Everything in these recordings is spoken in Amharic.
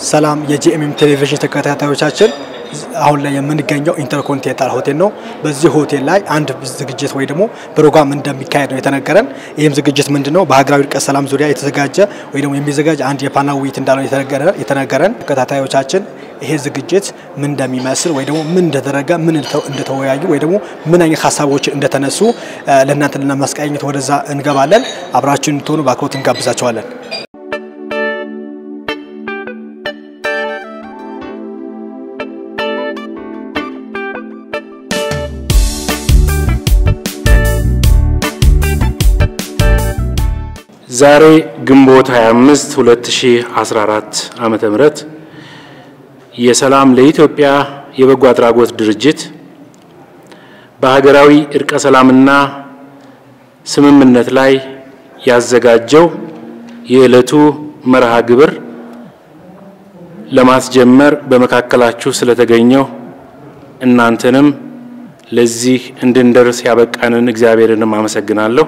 ሰላም የጂኤምኤም ቴሌቪዥን ተከታታዮቻችን አሁን ላይ የምንገኘው ኢንተርኮንቲኔንታል ሆቴል ነው። በዚህ ሆቴል ላይ አንድ ዝግጅት ወይ ደግሞ ፕሮግራም እንደሚካሄድ ነው የተነገረን። ይህም ዝግጅት ምንድን ነው? በሀገራዊ እርቀ ሰላም ዙሪያ የተዘጋጀ ወይ ደግሞ የሚዘጋጅ አንድ የፓናል ውይይት እንዳለው የተነገረን። ተከታታዮቻችን ይሄ ዝግጅት ምን እንደሚመስል ወይ ደግሞ ምን እንደተደረገ ምን እንደተወያዩ ወይ ደግሞ ምን አይነት ሀሳቦች እንደተነሱ ለእናንተ ለማስቃኘት ወደዛ እንገባለን። አብራችን እንድትሆኑ በአክብሮት እንጋብዛቸዋለን። ዛሬ ግንቦት 25 2014 ዓመተ ምህረት የሰላም ለኢትዮጵያ የበጎ አድራጎት ድርጅት በሀገራዊ እርቀ ሰላምና ስምምነት ላይ ያዘጋጀው የዕለቱ መርሃ ግብር ለማስጀመር በመካከላችሁ ስለተገኘው እናንተንም ለዚህ እንድንደርስ ያበቃንን እግዚአብሔርንም አመሰግናለሁ።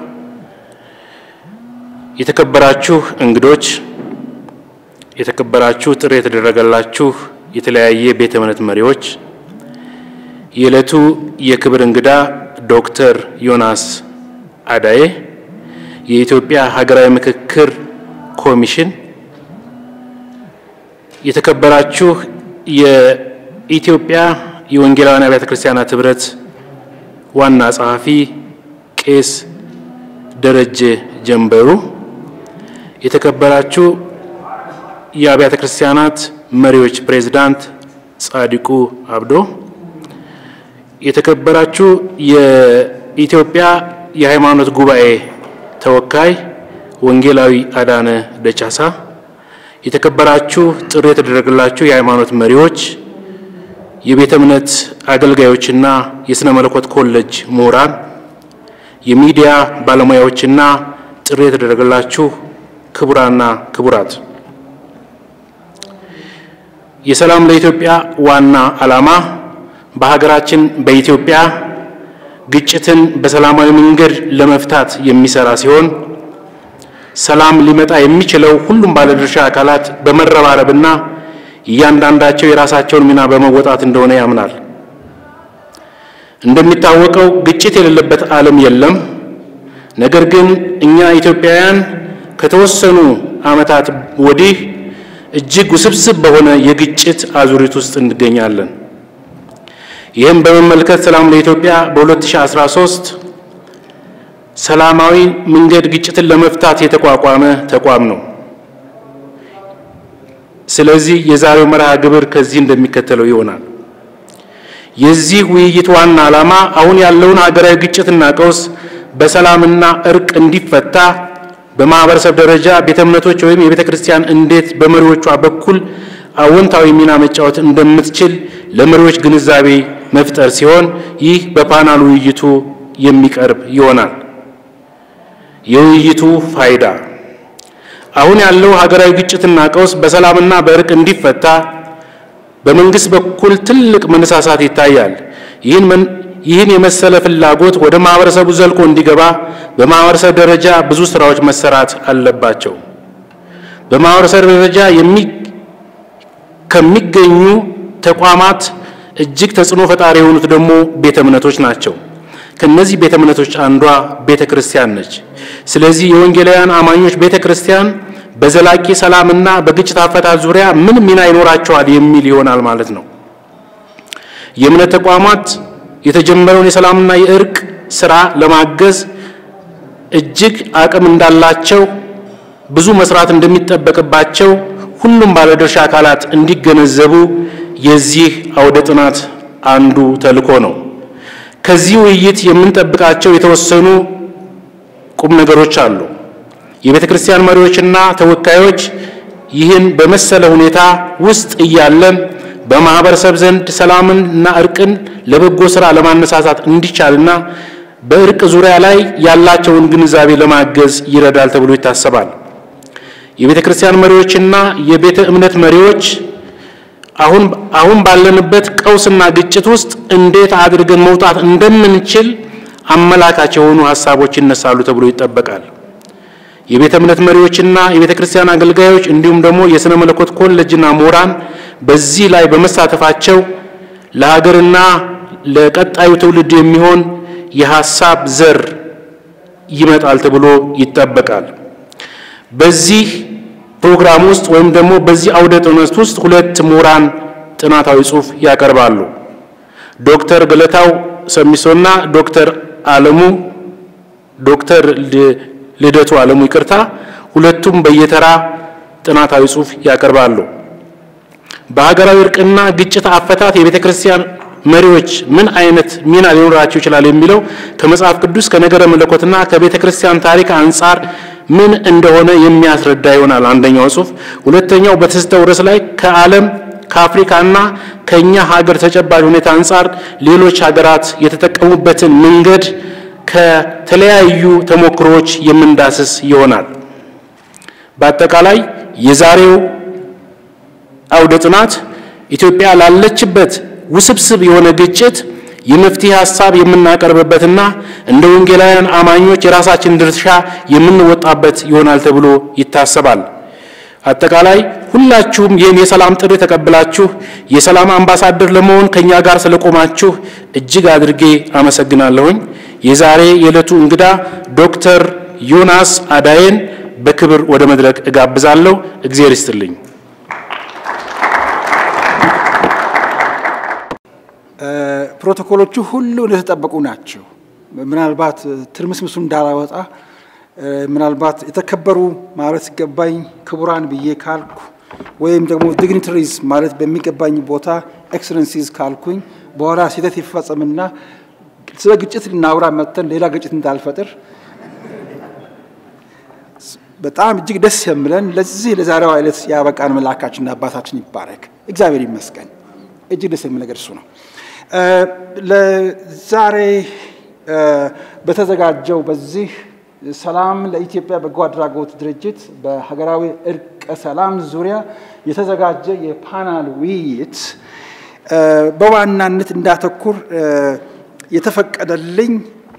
የተከበራችሁ እንግዶች፣ የተከበራችሁ ጥሪ የተደረገላችሁ የተለያየ ቤተ እምነት መሪዎች፣ የዕለቱ የክብር እንግዳ ዶክተር ዮናስ አዳዬ የኢትዮጵያ ሀገራዊ ምክክር ኮሚሽን፣ የተከበራችሁ የኢትዮጵያ የወንጌላውያን አብያተ ክርስቲያናት ኅብረት ዋና ጸሐፊ ቄስ ደረጀ ጀንበሩ፣ የተከበራችሁ የአብያተ ክርስቲያናት መሪዎች ፕሬዝዳንት ጻዲቁ አብዶ፣ የተከበራችሁ የኢትዮጵያ የሃይማኖት ጉባኤ ተወካይ ወንጌላዊ አዳነ ደቻሳ፣ የተከበራችሁ ጥሪ የተደረገላችሁ የሃይማኖት መሪዎች፣ የቤተ እምነት አገልጋዮችና የሥነ መለኮት ኮሌጅ ምሁራን፣ የሚዲያ ባለሙያዎችና ጥሪ የተደረገላችሁ ክቡራና ክቡራት የሰላም ለኢትዮጵያ ዋና ዓላማ በሀገራችን በኢትዮጵያ ግጭትን በሰላማዊ መንገድ ለመፍታት የሚሰራ ሲሆን ሰላም ሊመጣ የሚችለው ሁሉም ባለድርሻ አካላት በመረባረብና እያንዳንዳቸው የራሳቸውን ሚና በመወጣት እንደሆነ ያምናል። እንደሚታወቀው ግጭት የሌለበት ዓለም የለም። ነገር ግን እኛ ኢትዮጵያውያን ከተወሰኑ ዓመታት ወዲህ እጅግ ውስብስብ በሆነ የግጭት አዙሪት ውስጥ እንገኛለን። ይህም በመመልከት ሰላም ለኢትዮጵያ በ2013 ሰላማዊ መንገድ ግጭትን ለመፍታት የተቋቋመ ተቋም ነው። ስለዚህ የዛሬው መርሃ ግብር ከዚህ እንደሚከተለው ይሆናል። የዚህ ውይይት ዋና ዓላማ አሁን ያለውን ሀገራዊ ግጭትና ቀውስ በሰላምና እርቅ እንዲፈታ በማህበረሰብ ደረጃ ቤተ እምነቶች ወይም የቤተ ክርስቲያን እንዴት በመሪዎቿ በኩል አዎንታዊ ሚና መጫወት እንደምትችል ለመሪዎች ግንዛቤ መፍጠር ሲሆን ይህ በፓናል ውይይቱ የሚቀርብ ይሆናል። የውይይቱ ፋይዳ አሁን ያለው ሀገራዊ ግጭትና ቀውስ በሰላምና በእርቅ እንዲፈታ በመንግስት በኩል ትልቅ መነሳሳት ይታያል። ይህን ይህን የመሰለ ፍላጎት ወደ ማህበረሰቡ ዘልቆ እንዲገባ በማህበረሰብ ደረጃ ብዙ ስራዎች መሰራት አለባቸው። በማህበረሰብ ደረጃ ከሚገኙ ተቋማት እጅግ ተጽዕኖ ፈጣሪ የሆኑት ደግሞ ቤተ እምነቶች ናቸው። ከነዚህ ቤተ እምነቶች አንዷ ቤተ ክርስቲያን ነች። ስለዚህ የወንጌላውያን አማኞች ቤተ ክርስቲያን በዘላቂ ሰላምና በግጭት አፈታት ዙሪያ ምን ሚና ይኖራቸዋል የሚል ይሆናል ማለት ነው። የእምነት ተቋማት የተጀመረውን የሰላምና የእርቅ ስራ ለማገዝ እጅግ አቅም እንዳላቸው ብዙ መስራት እንደሚጠበቅባቸው ሁሉም ባለድርሻ አካላት እንዲገነዘቡ የዚህ አውደ ጥናት አንዱ ተልዕኮ ነው። ከዚህ ውይይት የምንጠብቃቸው የተወሰኑ ቁም ነገሮች አሉ። የቤተ ክርስቲያን መሪዎችና ተወካዮች ይህን በመሰለ ሁኔታ ውስጥ እያለን በማህበረሰብ ዘንድ ሰላምንና እርቅን ለበጎ ስራ ለማነሳሳት እንዲቻልና በእርቅ ዙሪያ ላይ ያላቸውን ግንዛቤ ለማገዝ ይረዳል ተብሎ ይታሰባል። የቤተ ክርስቲያን መሪዎችና የቤተ እምነት መሪዎች አሁን አሁን ባለንበት ቀውስና ግጭት ውስጥ እንዴት አድርገን መውጣት እንደምንችል አመላካች የሆኑ ሀሳቦች ይነሳሉ ተብሎ ይጠበቃል። የቤተ እምነት መሪዎችና የቤተ ክርስቲያን አገልጋዮች እንዲሁም ደግሞ የሥነ መለኮት ኮሌጅና ምሁራን በዚህ ላይ በመሳተፋቸው ለሀገርና ለቀጣዩ ትውልድ የሚሆን የሀሳብ ዘር ይመጣል ተብሎ ይጠበቃል። በዚህ ፕሮግራም ውስጥ ወይም ደግሞ በዚህ አውደ ጥናት ውስጥ ሁለት ምሁራን ጥናታዊ ጽሑፍ ያቀርባሉ። ዶክተር ገለታው ሰሚሶና ዶክተር አለሙ ዶክተር ልደቱ አለሙ ይቅርታ፣ ሁለቱም በየተራ ጥናታዊ ጽሑፍ ያቀርባሉ። በሀገራዊ እርቅና ግጭት አፈታት የቤተ ክርስቲያን መሪዎች ምን አይነት ሚና ሊኖራቸው ይችላል የሚለው ከመጽሐፍ ቅዱስ ከነገረ መለኮትና ከቤተ ክርስቲያን ታሪክ አንጻር ምን እንደሆነ የሚያስረዳ ይሆናል አንደኛው ጽሑፍ። ሁለተኛው በተሰጠው ርዕስ ላይ ከዓለም ከአፍሪካና ከእኛ ሀገር ተጨባጭ ሁኔታ አንጻር ሌሎች ሀገራት የተጠቀሙበትን መንገድ ከተለያዩ ተሞክሮዎች የምንዳስስ ይሆናል። በአጠቃላይ የዛሬው አውደ ጥናት ኢትዮጵያ ላለችበት ውስብስብ የሆነ ግጭት የመፍትሄ ሀሳብ የምናቀርብበትና እንደ ወንጌላውያን አማኞች የራሳችን ድርሻ የምንወጣበት ይሆናል ተብሎ ይታሰባል። አጠቃላይ ሁላችሁም ይህን የሰላም ጥሪ ተቀብላችሁ የሰላም አምባሳደር ለመሆን ከኛ ጋር ስለቆማችሁ እጅግ አድርጌ አመሰግናለሁኝ። የዛሬ የዕለቱ እንግዳ ዶክተር ዮናስ አዳዬን በክብር ወደ መድረክ እጋብዛለሁ። እግዜር ይስጥልኝ። ፕሮቶኮሎቹ ሁሉ እንደተጠበቁ ናቸው። ምናልባት ትርምስምሱ እንዳላወጣ ምናልባት የተከበሩ ማለት ሲገባኝ ክቡራን ብዬ ካልኩ ወይም ደግሞ ዲግኒተሪዝ ማለት በሚገባኝ ቦታ ኤክሰለንሲዝ ካልኩኝ በኋላ ስህተት ይፈጸምና ስለ ግጭት ልናውራ መጥተን ሌላ ግጭት እንዳልፈጥር በጣም እጅግ ደስ የምለን ለዚህ ለዛሬዋ ዕለት ያበቃን መልአካችንና አባታችን ይባረክ፣ እግዚአብሔር ይመስገን። እጅግ ደስ የሚል ነገር እሱ ነው። ለዛሬ በተዘጋጀው በዚህ ሰላም ለኢትዮጵያ በጎ አድራጎት ድርጅት በሀገራዊ እርቀ ሰላም ዙሪያ የተዘጋጀ የፓናል ውይይት በዋናነት እንዳተኩር የተፈቀደልኝ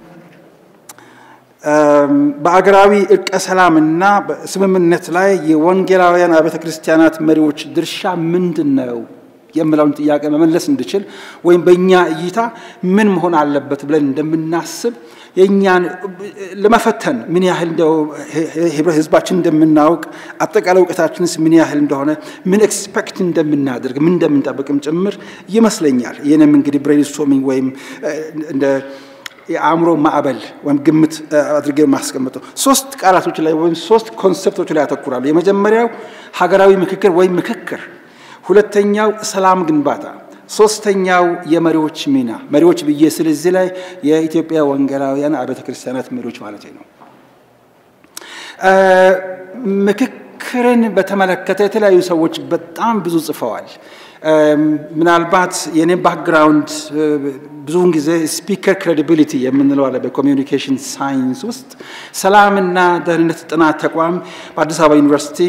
በአገራዊ እርቀ ሰላምና ስምምነት ላይ የወንጌላውያን አብያተ ክርስቲያናት መሪዎች ድርሻ ምንድን ነው የምለውን ጥያቄ መመለስ እንድችል ወይም በእኛ እይታ ምን መሆን አለበት ብለን እንደምናስብ የእኛን ለመፈተን ምን ያህል እንደው ህብረ ህዝባችን እንደምናውቅ አጠቃላይ እውቀታችንስ ምን ያህል እንደሆነ ምን ኤክስፔክት እንደምናደርግ ምን እንደምንጠብቅም ጭምር ይመስለኛል። ይህንም እንግዲህ ብሬንስቶርሚንግ ወይም እንደ የአእምሮ ማዕበል ወይም ግምት አድርጌ የማስቀምጠው ሶስት ቃላቶች ላይ ወይም ሶስት ኮንሰፕቶች ላይ ያተኩራሉ። የመጀመሪያው ሀገራዊ ምክክር ወይም ምክክር፣ ሁለተኛው ሰላም ግንባታ፣ ሶስተኛው የመሪዎች ሚና። መሪዎች ብዬ ስለዚህ ላይ የኢትዮጵያ ወንጌላውያን አብያተ ክርስቲያናት መሪዎች ማለት ነው። ምክክርን በተመለከተ የተለያዩ ሰዎች በጣም ብዙ ጽፈዋል። ምናልባት የኔ ባክግራውንድ ብዙውን ጊዜ ስፒከር ክሬዲቢሊቲ የምንለው አለ በኮሚዩኒኬሽን ሳይንስ ውስጥ ሰላምና ደህንነት ጥናት ተቋም በአዲስ አበባ ዩኒቨርሲቲ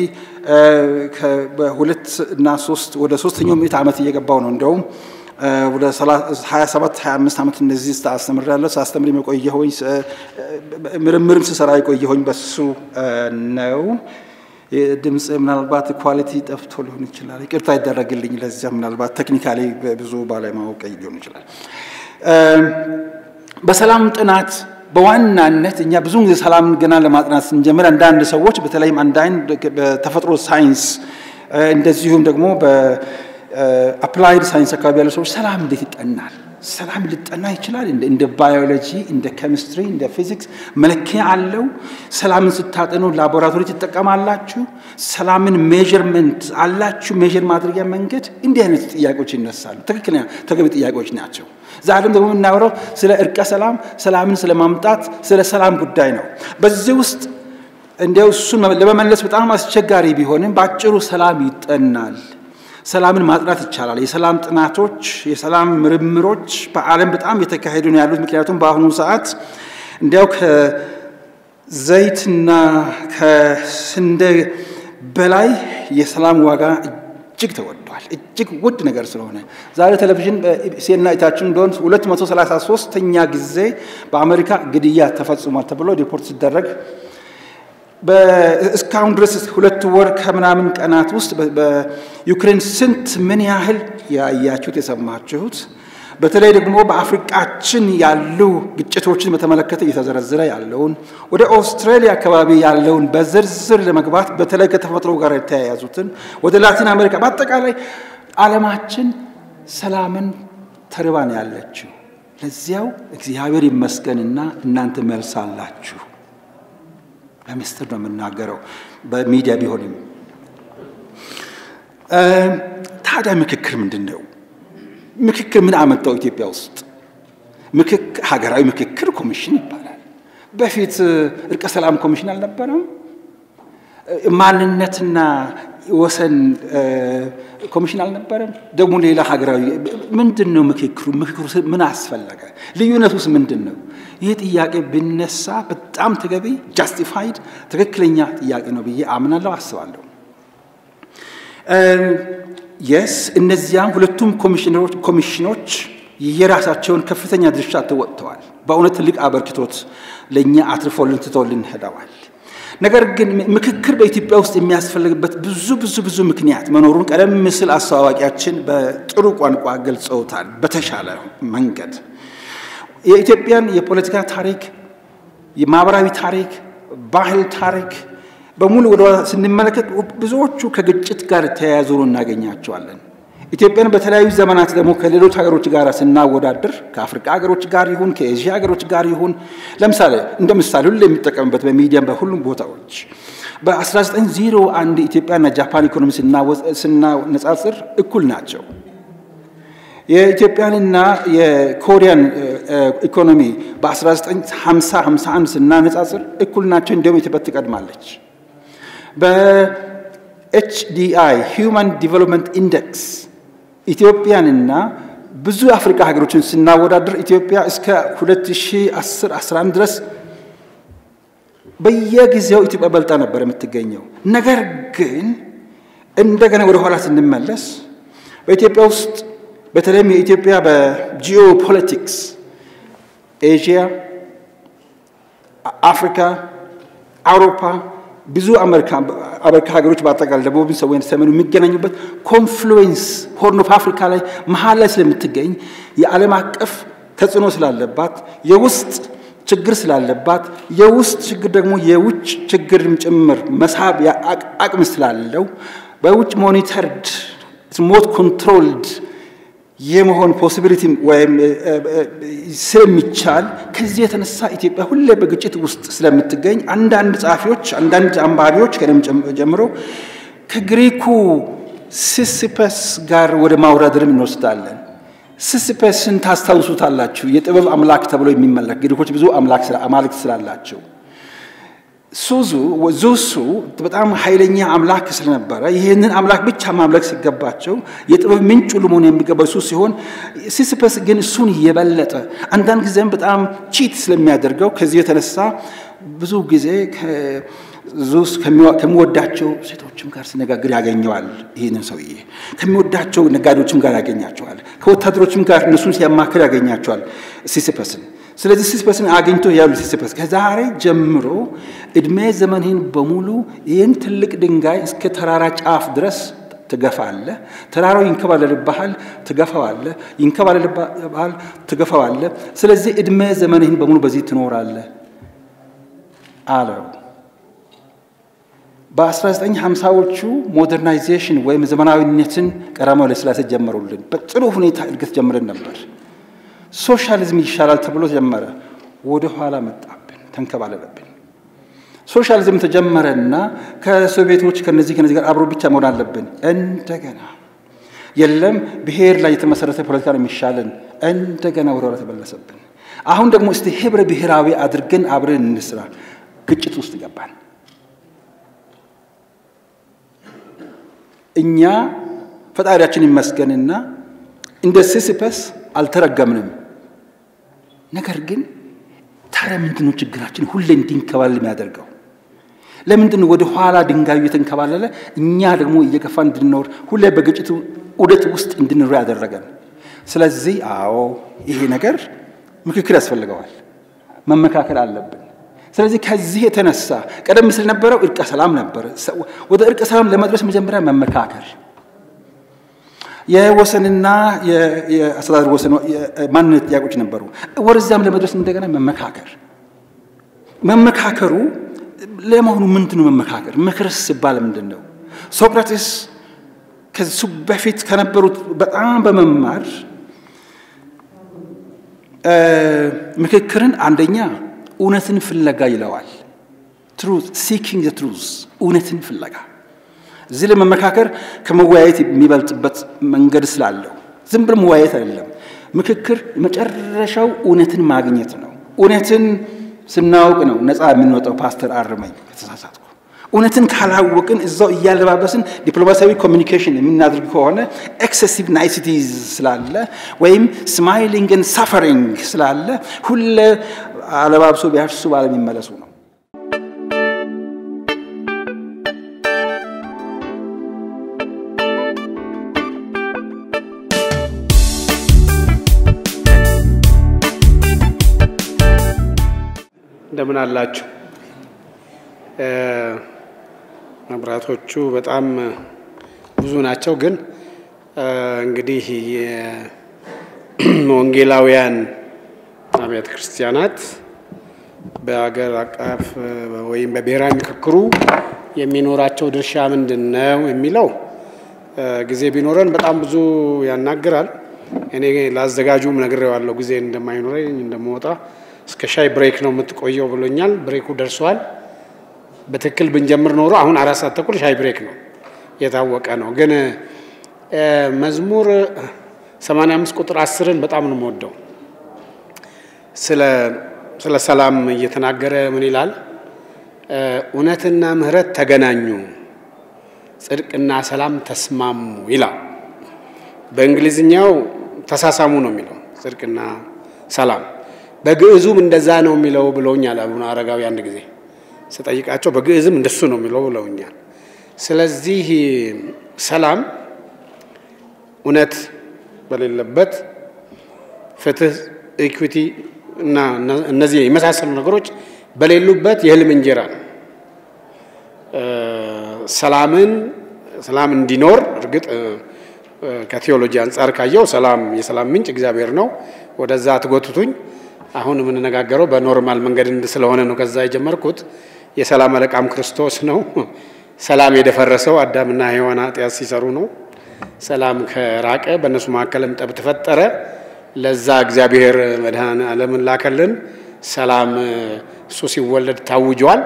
በሁለት እና ሶስት ወደ ሶስተኛው ምዕት ዓመት እየገባው ነው እንደውም ወደ 27 25 ዓመት እንደዚህ አስተምሬያለሁ። ሳስተምር የቆየሁኝ ምርምርም ስሰራ የቆየሁኝ በሱ ነው። ድምፅ ምናልባት ኳሊቲ ጠፍቶ ሊሆን ይችላል። ይቅርታ ይደረግልኝ። ለዚያ ምናልባት ቴክኒካሊ ብዙ ባለማወቅ ሊሆን ይችላል። በሰላም ጥናት በዋናነት እኛ ብዙውን ጊዜ ሰላምን ገና ለማጥናት ስንጀምር አንዳንድ ሰዎች በተለይም አንዳንድ በተፈጥሮ ሳይንስ እንደዚሁም ደግሞ በአፕላይድ ሳይንስ አካባቢ ያሉ ሰዎች ሰላም እንዴት ይጠናል? ሰላም ሊጠና ይችላል? እንደ ባዮሎጂ፣ እንደ ኬሚስትሪ፣ እንደ ፊዚክስ መለኪያ አለው? ሰላምን ስታጠኑ ላቦራቶሪ ትጠቀማላችሁ? ሰላምን ሜዥርመንት አላችሁ? ሜዥር ማድረጊያ መንገድ? እንዲህ አይነት ጥያቄዎች ይነሳሉ። ትክክለኛ ተገቢ ጥያቄዎች ናቸው። ዛሬም ደግሞ የምናወራው ስለ እርቀ ሰላም፣ ሰላምን ስለ ማምጣት፣ ስለ ሰላም ጉዳይ ነው። በዚህ ውስጥ እንዲያው እሱን ለመመለስ በጣም አስቸጋሪ ቢሆንም በአጭሩ ሰላም ይጠናል። ሰላምን ማጥናት ይቻላል። የሰላም ጥናቶች፣ የሰላም ምርምሮች በዓለም በጣም የተካሄዱ ነው ያሉት። ምክንያቱም በአሁኑ ሰዓት እንዲያው ከዘይትና ከስንዴ በላይ የሰላም ዋጋ እጅግ ተወዷል። እጅግ ውድ ነገር ስለሆነ ዛሬ ቴሌቪዥን ሴና አይታችሁ እንደሆን 233ኛ ጊዜ በአሜሪካ ግድያ ተፈጽሟል ተብሎ ሪፖርት ሲደረግ እስካሁን ድረስ ሁለት ወር ከምናምን ቀናት ውስጥ በዩክሬን ስንት ምን ያህል ያያችሁት የሰማችሁት በተለይ ደግሞ በአፍሪቃችን ያሉ ግጭቶችን በተመለከተ እየተዘረዘረ ያለውን ወደ ኦስትራሊያ አካባቢ ያለውን በዝርዝር ለመግባት በተለይ ከተፈጥሮ ጋር የተያያዙትን ወደ ላቲን አሜሪካ በአጠቃላይ ዓለማችን ሰላምን ተርባ ነው ያለችው። ለዚያው እግዚአብሔር ይመስገንና እናንተ መልስ አላችሁ። በምስጢር ነው የምናገረው በሚዲያ ቢሆንም። ታዲያ ምክክር ምንድን ነው? ምክክር ምን አመጣው ኢትዮጵያ ውስጥ? ሀገራዊ ምክክር ኮሚሽን ይባላል። በፊት እርቀ ሰላም ኮሚሽን አልነበረም? ማንነትና ወሰን ኮሚሽን አልነበረም? ደግሞ ሌላ ሀገራዊ ምንድን ነው ምክክሩ? ምክክሩ ምን አስፈለገ? ልዩነቱስ ምንድን ነው? ይህ ጥያቄ ብነሳ በጣም ተገቢ ጃስቲፋይድ ትክክለኛ ጥያቄ ነው ብዬ አምናለሁ፣ አስባለሁ። የስ እነዚያም ሁለቱም ኮሚሽኖች የራሳቸውን ከፍተኛ ድርሻ ተወጥተዋል። በእውነት ትልቅ አበርክቶት ለእኛ አትርፎልን ትቶልን ሄደዋል። ነገር ግን ምክክር በኢትዮጵያ ውስጥ የሚያስፈልግበት ብዙ ብዙ ብዙ ምክንያት መኖሩን ቀደም ምስል አስተዋዋቂያችን በጥሩ ቋንቋ ገልጸውታል። በተሻለ መንገድ የኢትዮጵያን የፖለቲካ ታሪክ፣ የማህበራዊ ታሪክ፣ ባህል ታሪክ በሙሉ ወደ ስንመለከት ብዙዎቹ ከግጭት ጋር ተያያዙ እናገኛቸዋለን። ኢትዮጵያን በተለያዩ ዘመናት ደግሞ ከሌሎች ሀገሮች ጋር ስናወዳድር ከአፍሪካ ሀገሮች ጋር ይሁን ከኤዥያ ሀገሮች ጋር ይሁን ለምሳሌ እንደ ምሳሌ ሁሉ የሚጠቀምበት በሚዲያም በሁሉም ቦታዎች በ1901 ኢትዮጵያና ጃፓን ኢኮኖሚ ስናነጻጽር እኩል ናቸው። የኢትዮጵያንና የኮሪያን ኢኮኖሚ በ1950 51 ስናነጻጽር እኩል ናቸው። እንዲሁም ኢትዮጵያ ትቀድማለች። በኤችዲአይ ሂውማን ዲቨሎፕመንት ኢንዴክስ ኢትዮጵያንና ብዙ የአፍሪካ ሀገሮችን ስናወዳደር ኢትዮጵያ እስከ 2010 11 ድረስ በየጊዜው ኢትዮጵያ በልጣ ነበር የምትገኘው። ነገር ግን እንደገና ወደ ኋላ ስንመለስ በኢትዮጵያ ውስጥ በተለይም የኢትዮጵያ በጂኦ ፖለቲክስ ኤዥያ፣ አፍሪካ፣ አውሮፓ ብዙ አሜሪካ ሀገሮች በአጠቃላይ ደቡብን ሰው ሰሜኑ የሚገናኙበት ኮንፍሉዌንስ ሆርን ኦፍ አፍሪካ ላይ መሀል ላይ ስለምትገኝ የዓለም አቀፍ ተጽዕኖ ስላለባት የውስጥ ችግር ስላለባት የውስጥ ችግር ደግሞ የውጭ ችግርም ጭምር መሳብ አቅም ስላለው በውጭ ሞኒተርድ ሞት ኮንትሮልድ የመሆን ፖሲቢሊቲ ወይም ስለሚቻል ከዚህ የተነሳ ኢትዮጵያ ሁሌ በግጭት ውስጥ ስለምትገኝ አንዳንድ ጸሐፊዎች፣ አንዳንድ አንባቢዎች ከደም ጀምሮ ከግሪኩ ሲሲፐስ ጋር ወደ ማውራደርም እንወስዳለን። ሲሲፐስን ታስታውሱታላችሁ። የጥበብ አምላክ ተብሎ የሚመለክ ግሪኮች ብዙ አማልክት ስላላቸው ሱዙ ዙሱ በጣም ኃይለኛ አምላክ ስለነበረ ይህንን አምላክ ብቻ ማምለክ ሲገባቸው የጥበብ ምንጭ ሁሉ መሆን የሚገባው እሱ ሲሆን ሲሲፐስ ግን እሱን የበለጠ አንዳንድ ጊዜም በጣም ቺት ስለሚያደርገው ከዚህ የተነሳ ብዙ ጊዜ ዙስ ከሚወዳቸው ሴቶችም ጋር ሲነጋግር ያገኘዋል። ይህንን ሰውዬ ከሚወዳቸው ነጋዴዎችም ጋር ያገኛቸዋል። ከወታደሮችም ጋር እነሱን ሲያማክር ያገኛቸዋል ሲሲፐስን። ስለዚህ ሲሲፐስን አግኝቶ ያሉ ሲሲፐስ ከዛሬ ጀምሮ እድሜ ዘመንህን በሙሉ ይህን ትልቅ ድንጋይ እስከ ተራራ ጫፍ ድረስ ትገፋለህ። ተራራው ይንከባለልብሃል፣ ትገፋዋለህ። ይንከባለልብሃል፣ ትገፋዋለህ። ስለዚህ እድሜ ዘመንህን በሙሉ በዚህ ትኖራለህ አለው። በ1950ዎቹ ሞደርናይዜሽን ወይም ዘመናዊነትን ቀዳማዊ ኃይለ ሥላሴ ጀመሩልን። በጥሩ ሁኔታ እድገት ጀምረን ነበር። ሶሻሊዝም ይሻላል ተብሎ ጀመረ። ወደ ኋላ መጣብን፣ ተንከባለለብን። ሶሻሊዝም ተጀመረና ከሶቪየቶች ከነዚህ ከነዚህ ጋር አብሮ ብቻ መሆን አለብን። እንደገና የለም ብሔር ላይ የተመሰረተ ፖለቲካ ነው የሚሻለን። እንደገና ወደ ኋላ ተመለሰብን። አሁን ደግሞ እስቲ ህብረ ብሔራዊ አድርገን አብረን እንስራ። ግጭት ውስጥ ገባን። እኛ ፈጣሪያችን ይመስገንና እንደ ሲሲፐስ አልተረገምንም። ነገር ግን ታዲያ ምንድን ነው ችግራችን ሁሌ እንዲንከባለል የሚያደርገው? ለምንድን ነው ወደ ኋላ ድንጋዩ እየተንከባለለ እኛ ደግሞ እየገፋ እንድንኖር ሁሌ በግጭቱ ዑደት ውስጥ እንድንኖር ያደረገን? ስለዚህ አዎ ይሄ ነገር ምክክር ያስፈልገዋል፣ መመካከል አለብን። ስለዚህ ከዚህ የተነሳ ቀደም ሲል ነበረው እርቀ ሰላም ነበር። ወደ እርቀ ሰላም ለመድረስ መጀመሪያ መመካከር የወሰንና የአስተዳደር ወሰን ማንነት ጥያቄዎች ነበሩ። ወደዚያም ለመድረስ እንደገና መመካከር መመካከሩ ለመሆኑ ምንድን ነው መመካከር? ምክርስ ሲባል ምንድን ነው? ሶቅራቴስ ከሱ በፊት ከነበሩት በጣም በመማር ምክክርን አንደኛ እውነትን ፍለጋ ይለዋል። ትሩዝ ሲኪንግ ትሩዝ እውነትን ፍለጋ እዚህ ላይ መመካከር ከመወያየት የሚበልጥበት መንገድ ስላለው ዝም ብሎ መወያየት አይደለም። ምክክር መጨረሻው እውነትን ማግኘት ነው። እውነትን ስናውቅ ነው ነፃ የምንወጣው። ፓስተር አርመኝ ከተሳሳትኩ። እውነትን ካላወቅን እዛው እያለባበስን ዲፕሎማሲያዊ ኮሚኒኬሽን የምናደርግ ከሆነ ኤክሴሲቭ ናይሲቲዝ ስላለ ወይም ስማይሊንግን ሳፈሪንግ ስላለ ሁለ አለባብሶ ቢያርሱ ባለሚመለሱ ነው። እንደምን አላችሁ? መብራቶቹ በጣም ብዙ ናቸው። ግን እንግዲህ የወንጌላውያን አብያተ ክርስቲያናት በሀገር አቀፍ ወይም በብሔራዊ ምክክሩ የሚኖራቸው ድርሻ ምንድን ነው የሚለው ጊዜ ቢኖረን በጣም ብዙ ያናግራል። እኔ ለአዘጋጁም ነግሬዋለሁ ጊዜ እንደማይኖረኝ እንደመወጣ እስከ ሻይ ብሬክ ነው የምትቆየው ብሎኛል። ብሬኩ ደርሷል። በትክክል ብንጀምር ኖሮ አሁን አራት ሰዓት ተኩል ሻይ ብሬክ ነው የታወቀ ነው። ግን መዝሙር 85 ቁጥር አስርን በጣም ነው የምወደው። ስለ ሰላም እየተናገረ ምን ይላል? እውነትና ምሕረት ተገናኙ፣ ጽድቅና ሰላም ተስማሙ ይላል። በእንግሊዝኛው ተሳሳሙ ነው የሚለው ጽድቅና ሰላም በግዕዙም እንደዛ ነው የሚለው ብለውኛል አቡነ አረጋዊ አንድ ጊዜ ስጠይቃቸው በግዕዝም እንደሱ ነው የሚለው ብለውኛል። ስለዚህ ሰላም እውነት በሌለበት ፍትህ፣ ኢኩዊቲ እና እነዚህ የመሳሰሉ ነገሮች በሌሉበት የህልም እንጀራ ነው። ሰላምን ሰላም እንዲኖር እርግጥ ከቴዎሎጂ አንጻር ካየው ሰላም የሰላም ምንጭ እግዚአብሔር ነው። ወደዛ አትጎትቱኝ። አሁን የምንነጋገረው በኖርማል መንገድ ስለሆነ ነው። ከዛ የጀመርኩት የሰላም አለቃም ክርስቶስ ነው። ሰላም የደፈረሰው አዳምና ሔዋን ኃጢአት ሲሰሩ ነው። ሰላም ከራቀ በእነሱ መካከልም ጠብ ተፈጠረ። ለዛ እግዚአብሔር መድኃኔ ዓለምን ላከልን። ሰላም እሱ ሲወለድ ታውጇል።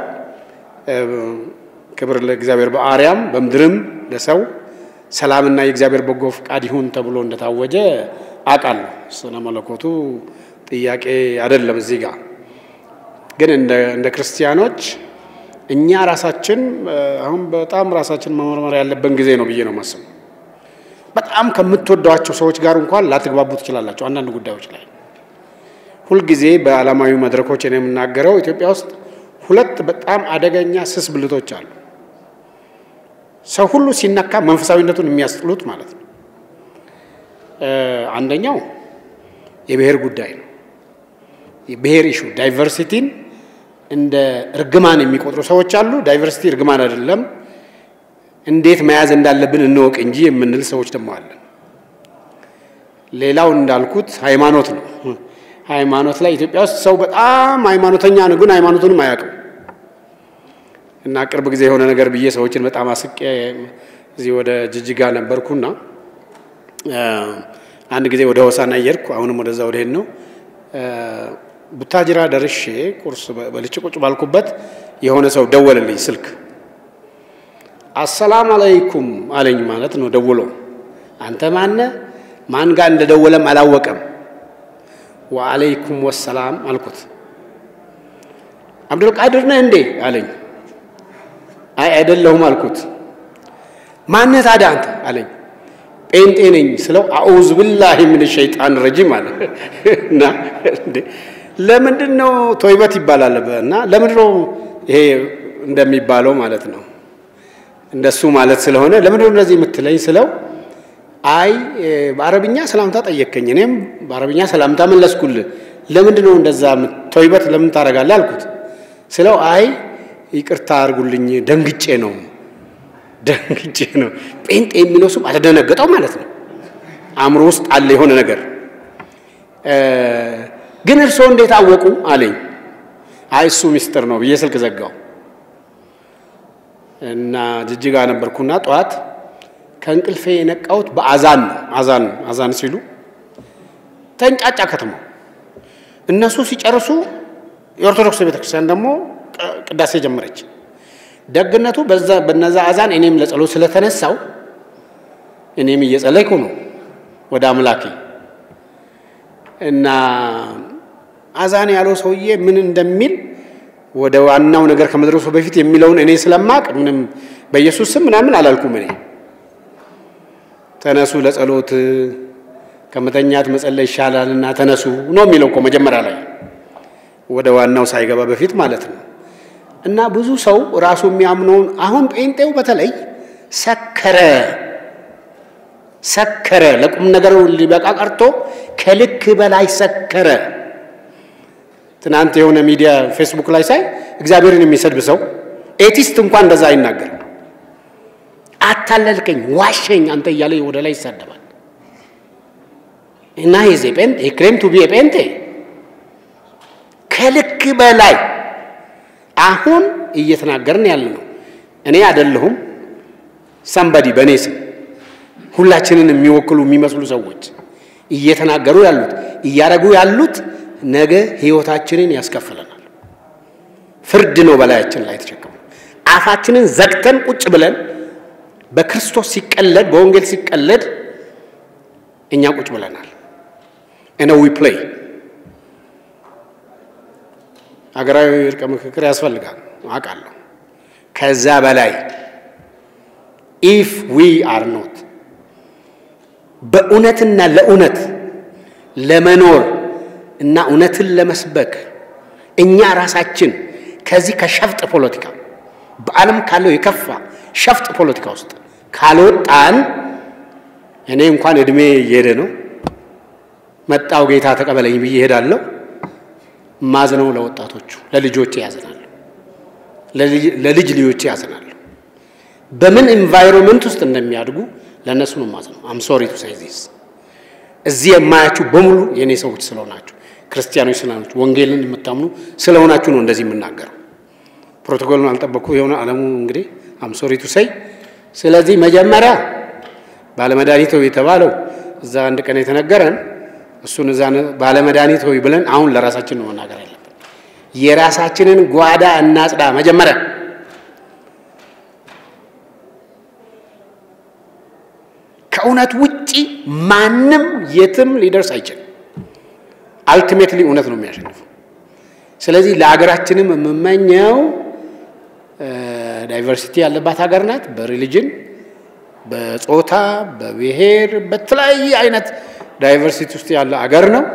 ክብር ለእግዚአብሔር በአርያም በምድርም ለሰው ሰላምና የእግዚአብሔር በጎ ፍቃድ ይሁን ተብሎ እንደታወጀ አውቃለሁ። ስለ መለኮቱ ጥያቄ አይደለም። እዚህ ጋር ግን እንደ ክርስቲያኖች እኛ ራሳችን አሁን በጣም ራሳችን መመርመር ያለብን ጊዜ ነው ብዬ ነው የማስበው። በጣም ከምትወዷቸው ሰዎች ጋር እንኳን ላትግባቡ ትችላላቸው አንዳንድ ጉዳዮች ላይ። ሁልጊዜ በዓለማዊ መድረኮች ነው የምናገረው። ኢትዮጵያ ውስጥ ሁለት በጣም አደገኛ ስስ ብልቶች አሉ። ሰው ሁሉ ሲነካ መንፈሳዊነቱን የሚያስጥሉት ማለት ነው። አንደኛው የብሔር ጉዳይ ነው። የብሔር ኢሹ ዳይቨርሲቲን እንደ እርግማን የሚቆጥሩ ሰዎች አሉ። ዳይቨርሲቲ እርግማን አይደለም፣ እንዴት መያዝ እንዳለብን እንወቅ እንጂ የምንል ሰዎች ደግሞ አለን። ሌላው እንዳልኩት ሃይማኖት ነው። ሃይማኖት ላይ ኢትዮጵያ ውስጥ ሰው በጣም ሃይማኖተኛ ነው፣ ግን ሃይማኖቱንም አያውቅም። እና ቅርብ ጊዜ የሆነ ነገር ብዬ ሰዎችን በጣም አስቄ እዚህ ወደ ጅጅጋ ነበርኩና አንድ ጊዜ ወደ ሆሳና እየሄድኩ አሁንም ወደዛ ወደ ሄድ ነው ቡታጅራ ደርሼ ቁርስ በልቼ ቁጭ ባልኩበት የሆነ ሰው ደወለልኝ ስልክ። አሰላም አለይኩም አለኝ ማለት ነው ደውሎ። አንተ ማነ? ማን ጋር እንደደወለም አላወቀም። ወአለይኩም ወሰላም አልኩት። አብዱልቃድር ነህ እንዴ አለኝ። አይ አይደለሁም አልኩት። ማነህ ታዲያ አንተ አለኝ። ጴንጤ ነኝ ስለው አዑዝ ብላሂ ምን ሸይጣን ረጂም አለ እና ለምንድን ነው ቶይበት ይባላል እና ለምንድን ነው ይሄ እንደሚባለው ማለት ነው እንደሱ ማለት ስለሆነ ለምንድን ነው እንደዚህ የምትለኝ ስለው አይ በአረብኛ ሰላምታ ጠየከኝ እኔም በአረብኛ ሰላምታ መለስኩልህ ለምንድን ነው እንደዛ ቶይበት ለምን ታደርጋለህ አልኩት ስለው አይ ይቅርታ አድርጉልኝ ደንግጬ ነው ደንግጬ ነው። ጴንጤ የሚለው ስም አልደነገጠው ማለት ነው። አእምሮ ውስጥ አለ የሆነ ነገር። ግን እርስዎ እንዴት አወቁ አለኝ። አይ እሱ ሚስጥር ነው ብዬ ስልክ ዘጋው እና ጅጅጋ ነበርኩና ጠዋት ከእንቅልፌ የነቃሁት በአዛን ነው። አዛን አዛን ሲሉ ተንጫጫ ከተማው። እነሱ ሲጨርሱ የኦርቶዶክስ ቤተክርስቲያን ደግሞ ቅዳሴ ጀመረች። ደግነቱ በዛ በነዛ አዛን እኔም ለጸሎት ስለተነሳው እኔም እየጸለይኩ ነው ወደ አምላኬ እና አዛን ያለው ሰውዬ ምን እንደሚል ወደ ዋናው ነገር ከመድረሱ በፊት የሚለውን እኔ ስለማቅ ምንም በኢየሱስ ስም ምናምን አላልኩም። እኔ ተነሱ ለጸሎት ከመተኛት መጸለይ ይሻላልና ተነሱ ነው የሚለው እኮ መጀመሪያ ላይ ወደ ዋናው ሳይገባ በፊት ማለት ነው። እና ብዙ ሰው ራሱ የሚያምነውን አሁን ጴንጤው በተለይ ሰከረ ሰከረ። ለቁም ነገር ሊበቃ ቀርቶ ከልክ በላይ ሰከረ። ትናንት የሆነ ሚዲያ ፌስቡክ ላይ ሳይ እግዚአብሔርን የሚሰድብ ሰው ኤቲስት እንኳን እንደዛ አይናገርም። አታለልከኝ፣ ዋሸኝ አንተ እያለ ወደ ላይ ይሳደባል። እና ሄዜ ጴንጤ ክሌም ቱ ቢ ጴንጤ ከልክ በላይ አሁን እየተናገርን ያለ ነው። እኔ አይደለሁም ሰንበዲ በእኔ ስም ሁላችንን የሚወክሉ የሚመስሉ ሰዎች እየተናገሩ ያሉት እያደረጉ ያሉት ነገ ሕይወታችንን ያስከፍለናል። ፍርድ ነው በላያችን ላይ የተሸከሙ። አፋችንን ዘግተን ቁጭ ብለን በክርስቶስ ሲቀለድ በወንጌል ሲቀለድ እኛ ቁጭ ብለናል። እነ ዊ ፕሌይ ሀገራዊ እርቀ ምክክር ያስፈልጋል አውቃለሁ። ከዛ በላይ ኢፍ ዊ አር ኖት በእውነትና ለእውነት ለመኖር እና እውነትን ለመስበክ እኛ ራሳችን ከዚህ ከሸፍጥ ፖለቲካ በዓለም ካለው የከፋ ሸፍጥ ፖለቲካ ውስጥ ካልወጣን እኔ እንኳን እድሜ እየሄደ ነው። መጣው ጌታ ተቀበለኝ ብዬ እሄዳለሁ። ማዝነው ለወጣቶቹ ለልጆቼ ያዝናለሁ፣ ለልጅ ልጆቼ ያዝናለሁ። በምን ኤንቫይሮንመንት ውስጥ እንደሚያድጉ ለእነሱ ነው ማዝነው። አም ሶሪ ቱ ሴይ ዚስ እዚህ የማያችሁ በሙሉ የእኔ ሰዎች ስለሆናችሁ ክርስቲያኖች ስለሆናችሁ ወንጌልን የምታምኑ ስለሆናችሁ ነው እንደዚህ የምናገረው። ፕሮቶኮሉን አልጠበቅኩ የሆነ አለሙ እንግዲህ አም ሶሪ ቱ ሴይ። ስለዚህ መጀመሪያ ባለመድኃኒት ሆይ የተባለው እዛ አንድ ቀን የተነገረን እሱን እዛ ባለመድኃኒት ሆይ ብለን አሁን ለራሳችን ነው መናገር ያለብን። የራሳችንን ጓዳ እናጽዳ መጀመሪያ። ከእውነት ውጪ ማንም የትም ሊደርስ አይችልም። አልቲሜትሊ እውነት ነው የሚያሸንፈው። ስለዚህ ለሀገራችንም የምመኘው ዳይቨርሲቲ ያለባት ሀገር ናት። በሪሊጅን፣ በጾታ፣ በብሔር፣ በተለያየ አይነት ዳይቨርሲቲ ውስጥ ያለ አገር ነው።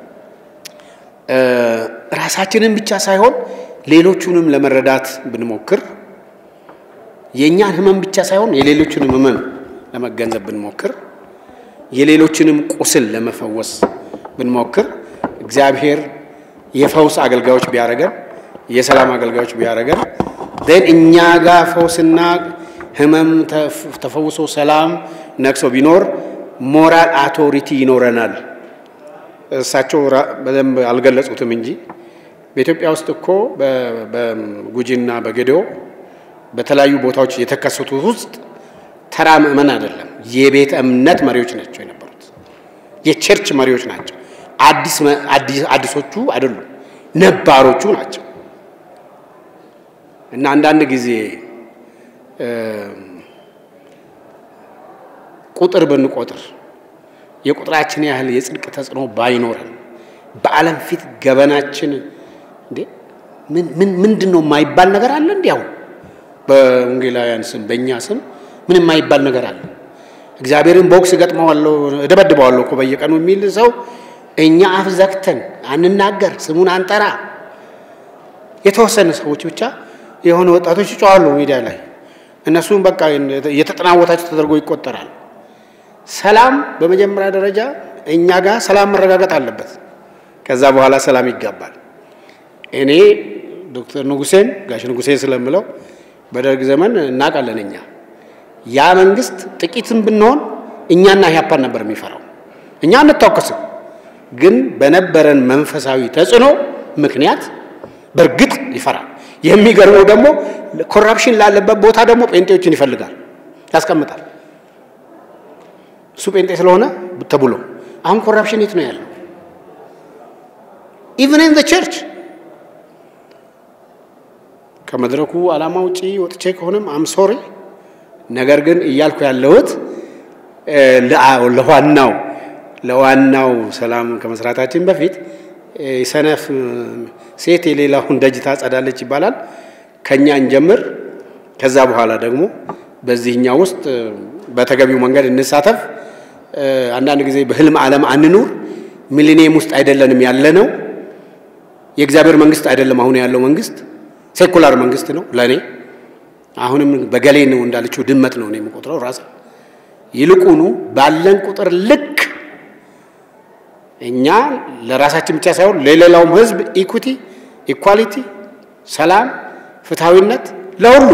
ራሳችንን ብቻ ሳይሆን ሌሎቹንም ለመረዳት ብንሞክር የእኛን ህመም ብቻ ሳይሆን የሌሎቹንም ህመም ለመገንዘብ ብንሞክር የሌሎችንም ቁስል ለመፈወስ ብንሞክር እግዚአብሔር የፈውስ አገልጋዮች ቢያደርገን የሰላም አገልጋዮች ቢያደርገን ደን እኛ ጋር ፈውስና ህመም ተፈውሶ ሰላም ነግሶ ቢኖር ሞራል አውቶሪቲ ይኖረናል። እሳቸው በደንብ አልገለጹትም እንጂ በኢትዮጵያ ውስጥ እኮ በጉጂና በጌዴኦ በተለያዩ ቦታዎች የተከሰቱት ውስጥ ተራ ምእመን አይደለም፣ የቤተ እምነት መሪዎች ናቸው የነበሩት፣ የቸርች መሪዎች ናቸው። አዲሶቹ አይደሉም፣ ነባሮቹ ናቸው። እና አንዳንድ ጊዜ ቁጥር ብንቆጥር የቁጥራችን ያህል የጽድቅ ተጽዕኖ ባይኖረን በዓለም ፊት ገበናችን እንዴ ምንድን ነው የማይባል ነገር አለ? እንዲ አሁን በወንጌላውያን ስም በእኛ ስም ምን የማይባል ነገር አለ? እግዚአብሔርን ቦክስ እገጥመዋለሁ እደበድበዋለሁ እኮ በየቀኑ የሚል ሰው እኛ አፍ ዘግተን አንናገር፣ ስሙን አንጠራ። የተወሰነ ሰዎች ብቻ የሆነ ወጣቶች ይጮዋሉ ሚዲያ ላይ እነሱም በቃ እየተጠናወታቸው ተደርጎ ይቆጠራል። ሰላም በመጀመሪያ ደረጃ እኛ ጋር ሰላም መረጋገጥ አለበት። ከዛ በኋላ ሰላም ይጋባል። እኔ ዶክተር ንጉሴን ጋሽ ንጉሴ ስለምለው በደርግ ዘመን እናውቃለን እኛ ያ መንግስት ጥቂትም ብንሆን እኛና ኢህአፓን ነበር የሚፈራው። እኛ አንታወቅስም፣ ግን በነበረን መንፈሳዊ ተጽዕኖ ምክንያት በእርግጥ ይፈራል። የሚገርመው ደግሞ ኮራፕሽን ላለበት ቦታ ደግሞ ጴንጤዎችን ይፈልጋል፣ ያስቀምጣል። እሱ ጴንጤ ስለሆነ ተብሎ አሁን ኮራፕሽን የት ነው ያለው? ኢቨን ኢን ቸርች ከመድረኩ ዓላማ ውጪ ወጥቼ ከሆነም አም ሶሪ። ነገር ግን እያልኩ ያለሁት ለዋናው ለዋናው ሰላም ከመስራታችን በፊት ሰነፍ ሴት የሌላውን ደጅ ታጸዳለች ይባላል። ከኛ እንጀምር። ከዛ በኋላ ደግሞ በዚህኛው ውስጥ በተገቢው መንገድ እንሳተፍ። አንዳንድ ጊዜ በህልም ዓለም አንኑር። ሚሊኒየም ውስጥ አይደለንም ያለ ነው። የእግዚአብሔር መንግስት አይደለም አሁን ያለው መንግስት፣ ሴኩላር መንግስት ነው ለእኔ። አሁንም በገሌ ነው እንዳለችው ድመት ነው እኔ የምቆጥረው ራስ ይልቁኑ ባለን ቁጥር ልክ እኛ ለራሳችን ብቻ ሳይሆን ለሌላውም ህዝብ ኢኩቲ፣ ኢኳሊቲ፣ ሰላም፣ ፍትሐዊነት ለሁሉ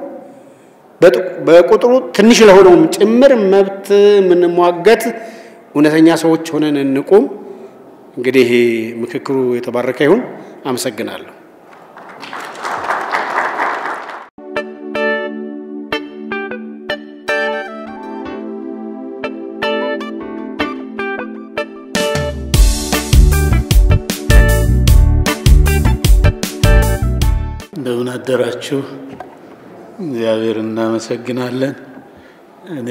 በቁጥሩ ትንሽ ለሆነውም ጭምር መብት የምንሟገት እውነተኛ ሰዎች ሆነን እንቁም። እንግዲህ ምክክሩ የተባረከ ይሁን። አመሰግናለሁ። እንደምን አደራችሁ። እግዚአብሔር እናመሰግናለን። እኔ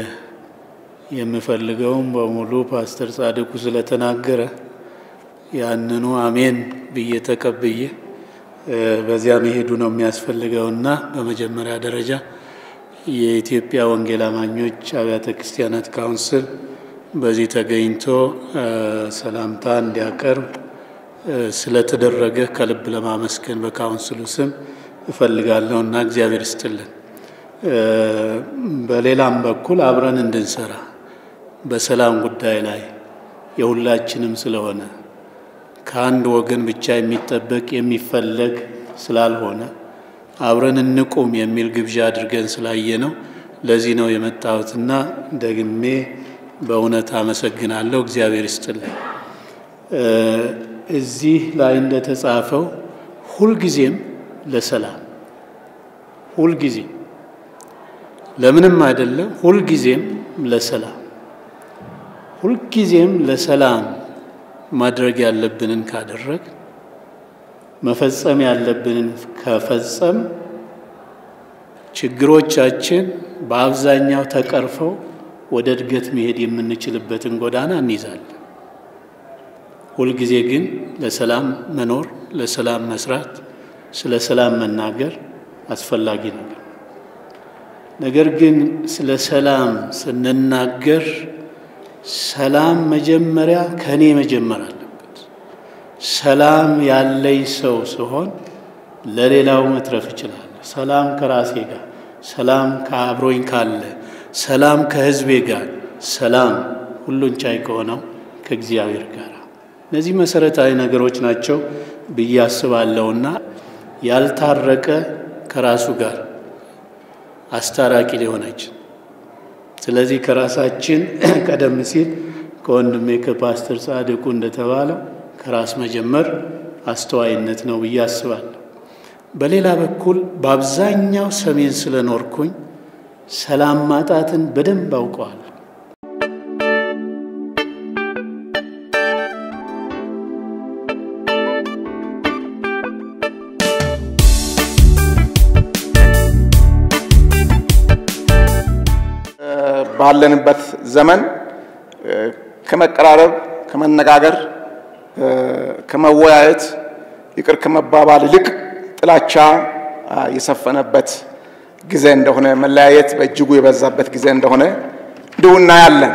የምፈልገውም በሙሉ ፓስተር ጻድቁ ስለተናገረ ያንኑ አሜን ብዬ ተቀብዬ በዚያ መሄዱ ነው የሚያስፈልገውና በመጀመሪያ ደረጃ የኢትዮጵያ ወንጌል አማኞች አብያተ ክርስቲያናት ካውንስል በዚህ ተገኝቶ ሰላምታ እንዲያቀርብ ስለተደረገ ከልብ ለማመስገን በካውንስሉ ስም እፈልጋለሁ እና እግዚአብሔር ይስጥልን። በሌላም በኩል አብረን እንድንሰራ በሰላም ጉዳይ ላይ የሁላችንም ስለሆነ ከአንድ ወገን ብቻ የሚጠበቅ የሚፈለግ ስላልሆነ አብረን እንቁም የሚል ግብዣ አድርገን ስላየ ነው። ለዚህ ነው የመጣሁትና ደግሜ በእውነት አመሰግናለሁ። እግዚአብሔር ይስጥልን። እዚህ ላይ እንደተጻፈው ሁልጊዜም ለሰላም ሁልጊዜ ለምንም አይደለም፣ ሁልጊዜም ለሰላም ሁልጊዜም ለሰላም ማድረግ ያለብንን ካደረግ መፈጸም ያለብንን ከፈጸም ችግሮቻችን በአብዛኛው ተቀርፈው ወደ እድገት መሄድ የምንችልበትን ጎዳና እንይዛለን። ሁልጊዜ ግን ለሰላም መኖር፣ ለሰላም መስራት፣ ስለ ሰላም መናገር አስፈላጊ ነገር። ነገር ግን ስለ ሰላም ስንናገር ሰላም መጀመሪያ ከእኔ መጀመር አለበት። ሰላም ያለኝ ሰው ሲሆን ለሌላው መትረፍ እችላለሁ። ሰላም ከራሴ ጋር፣ ሰላም ከአብሮኝ ካለ፣ ሰላም ከሕዝቤ ጋር፣ ሰላም ሁሉን ቻይ ከሆነው ከእግዚአብሔር ጋር እነዚህ መሰረታዊ ነገሮች ናቸው ብዬ አስባለሁና ያልታረቀ ከራሱ ጋር አስታራቂ ሊሆነች ስለዚህ ከራሳችን ቀደም ሲል ከወንድሜ ከፓስተር ጻድቁ እንደተባለው ከራስ መጀመር አስተዋይነት ነው ብዬ አስባለሁ። በሌላ በኩል በአብዛኛው ሰሜን ስለኖርኩኝ ሰላም ማጣትን በደንብ አውቀዋል። ባለንበት ዘመን ከመቀራረብ፣ ከመነጋገር፣ ከመወያየት ይቅር ከመባባል ይልቅ ጥላቻ የሰፈነበት ጊዜ እንደሆነ፣ መለያየት በእጅጉ የበዛበት ጊዜ እንደሆነ እንዲሁ እናያለን።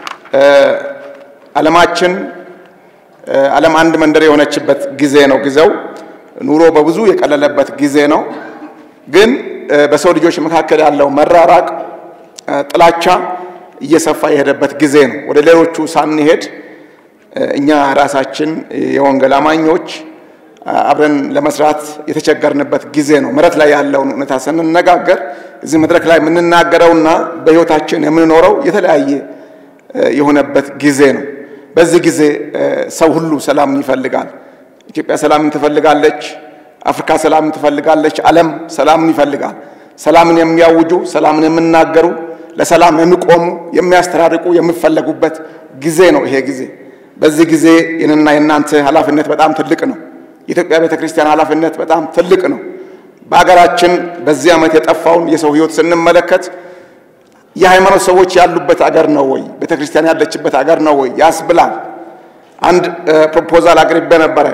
ዓለማችን ዓለም አንድ መንደር የሆነችበት ጊዜ ነው። ጊዜው ኑሮ በብዙ የቀለለበት ጊዜ ነው። ግን በሰው ልጆች መካከል ያለው መራራቅ ጥላቻ እየሰፋ የሄደበት ጊዜ ነው። ወደ ሌሎቹ ሳንሄድ እኛ ራሳችን የወንጌል አማኞች አብረን ለመስራት የተቸገርንበት ጊዜ ነው። መሬት ላይ ያለውን እውነታ ስንነጋገር እዚህ መድረክ ላይ የምንናገረውና በሕይወታችን የምንኖረው የተለያየ የሆነበት ጊዜ ነው። በዚህ ጊዜ ሰው ሁሉ ሰላምን ይፈልጋል። ኢትዮጵያ ሰላምን ትፈልጋለች። አፍሪካ ሰላምን ትፈልጋለች። ዓለም ሰላምን ይፈልጋል። ሰላምን የሚያውጁ ሰላምን የሚናገሩ ለሰላም የሚቆሙ የሚያስተራርቁ የሚፈለጉበት ጊዜ ነው ይሄ ጊዜ። በዚህ ጊዜ የእኔና የእናንተ ኃላፊነት በጣም ትልቅ ነው። የኢትዮጵያ ቤተ ክርስቲያን ኃላፊነት በጣም ትልቅ ነው። በሀገራችን በዚህ ዓመት የጠፋውን የሰው ሕይወት ስንመለከት የሃይማኖት ሰዎች ያሉበት አገር ነው ወይ? ቤተ ክርስቲያን ያለችበት አገር ነው ወይ ያስብላል። አንድ ፕሮፖዛል አቅርቤ ነበረ።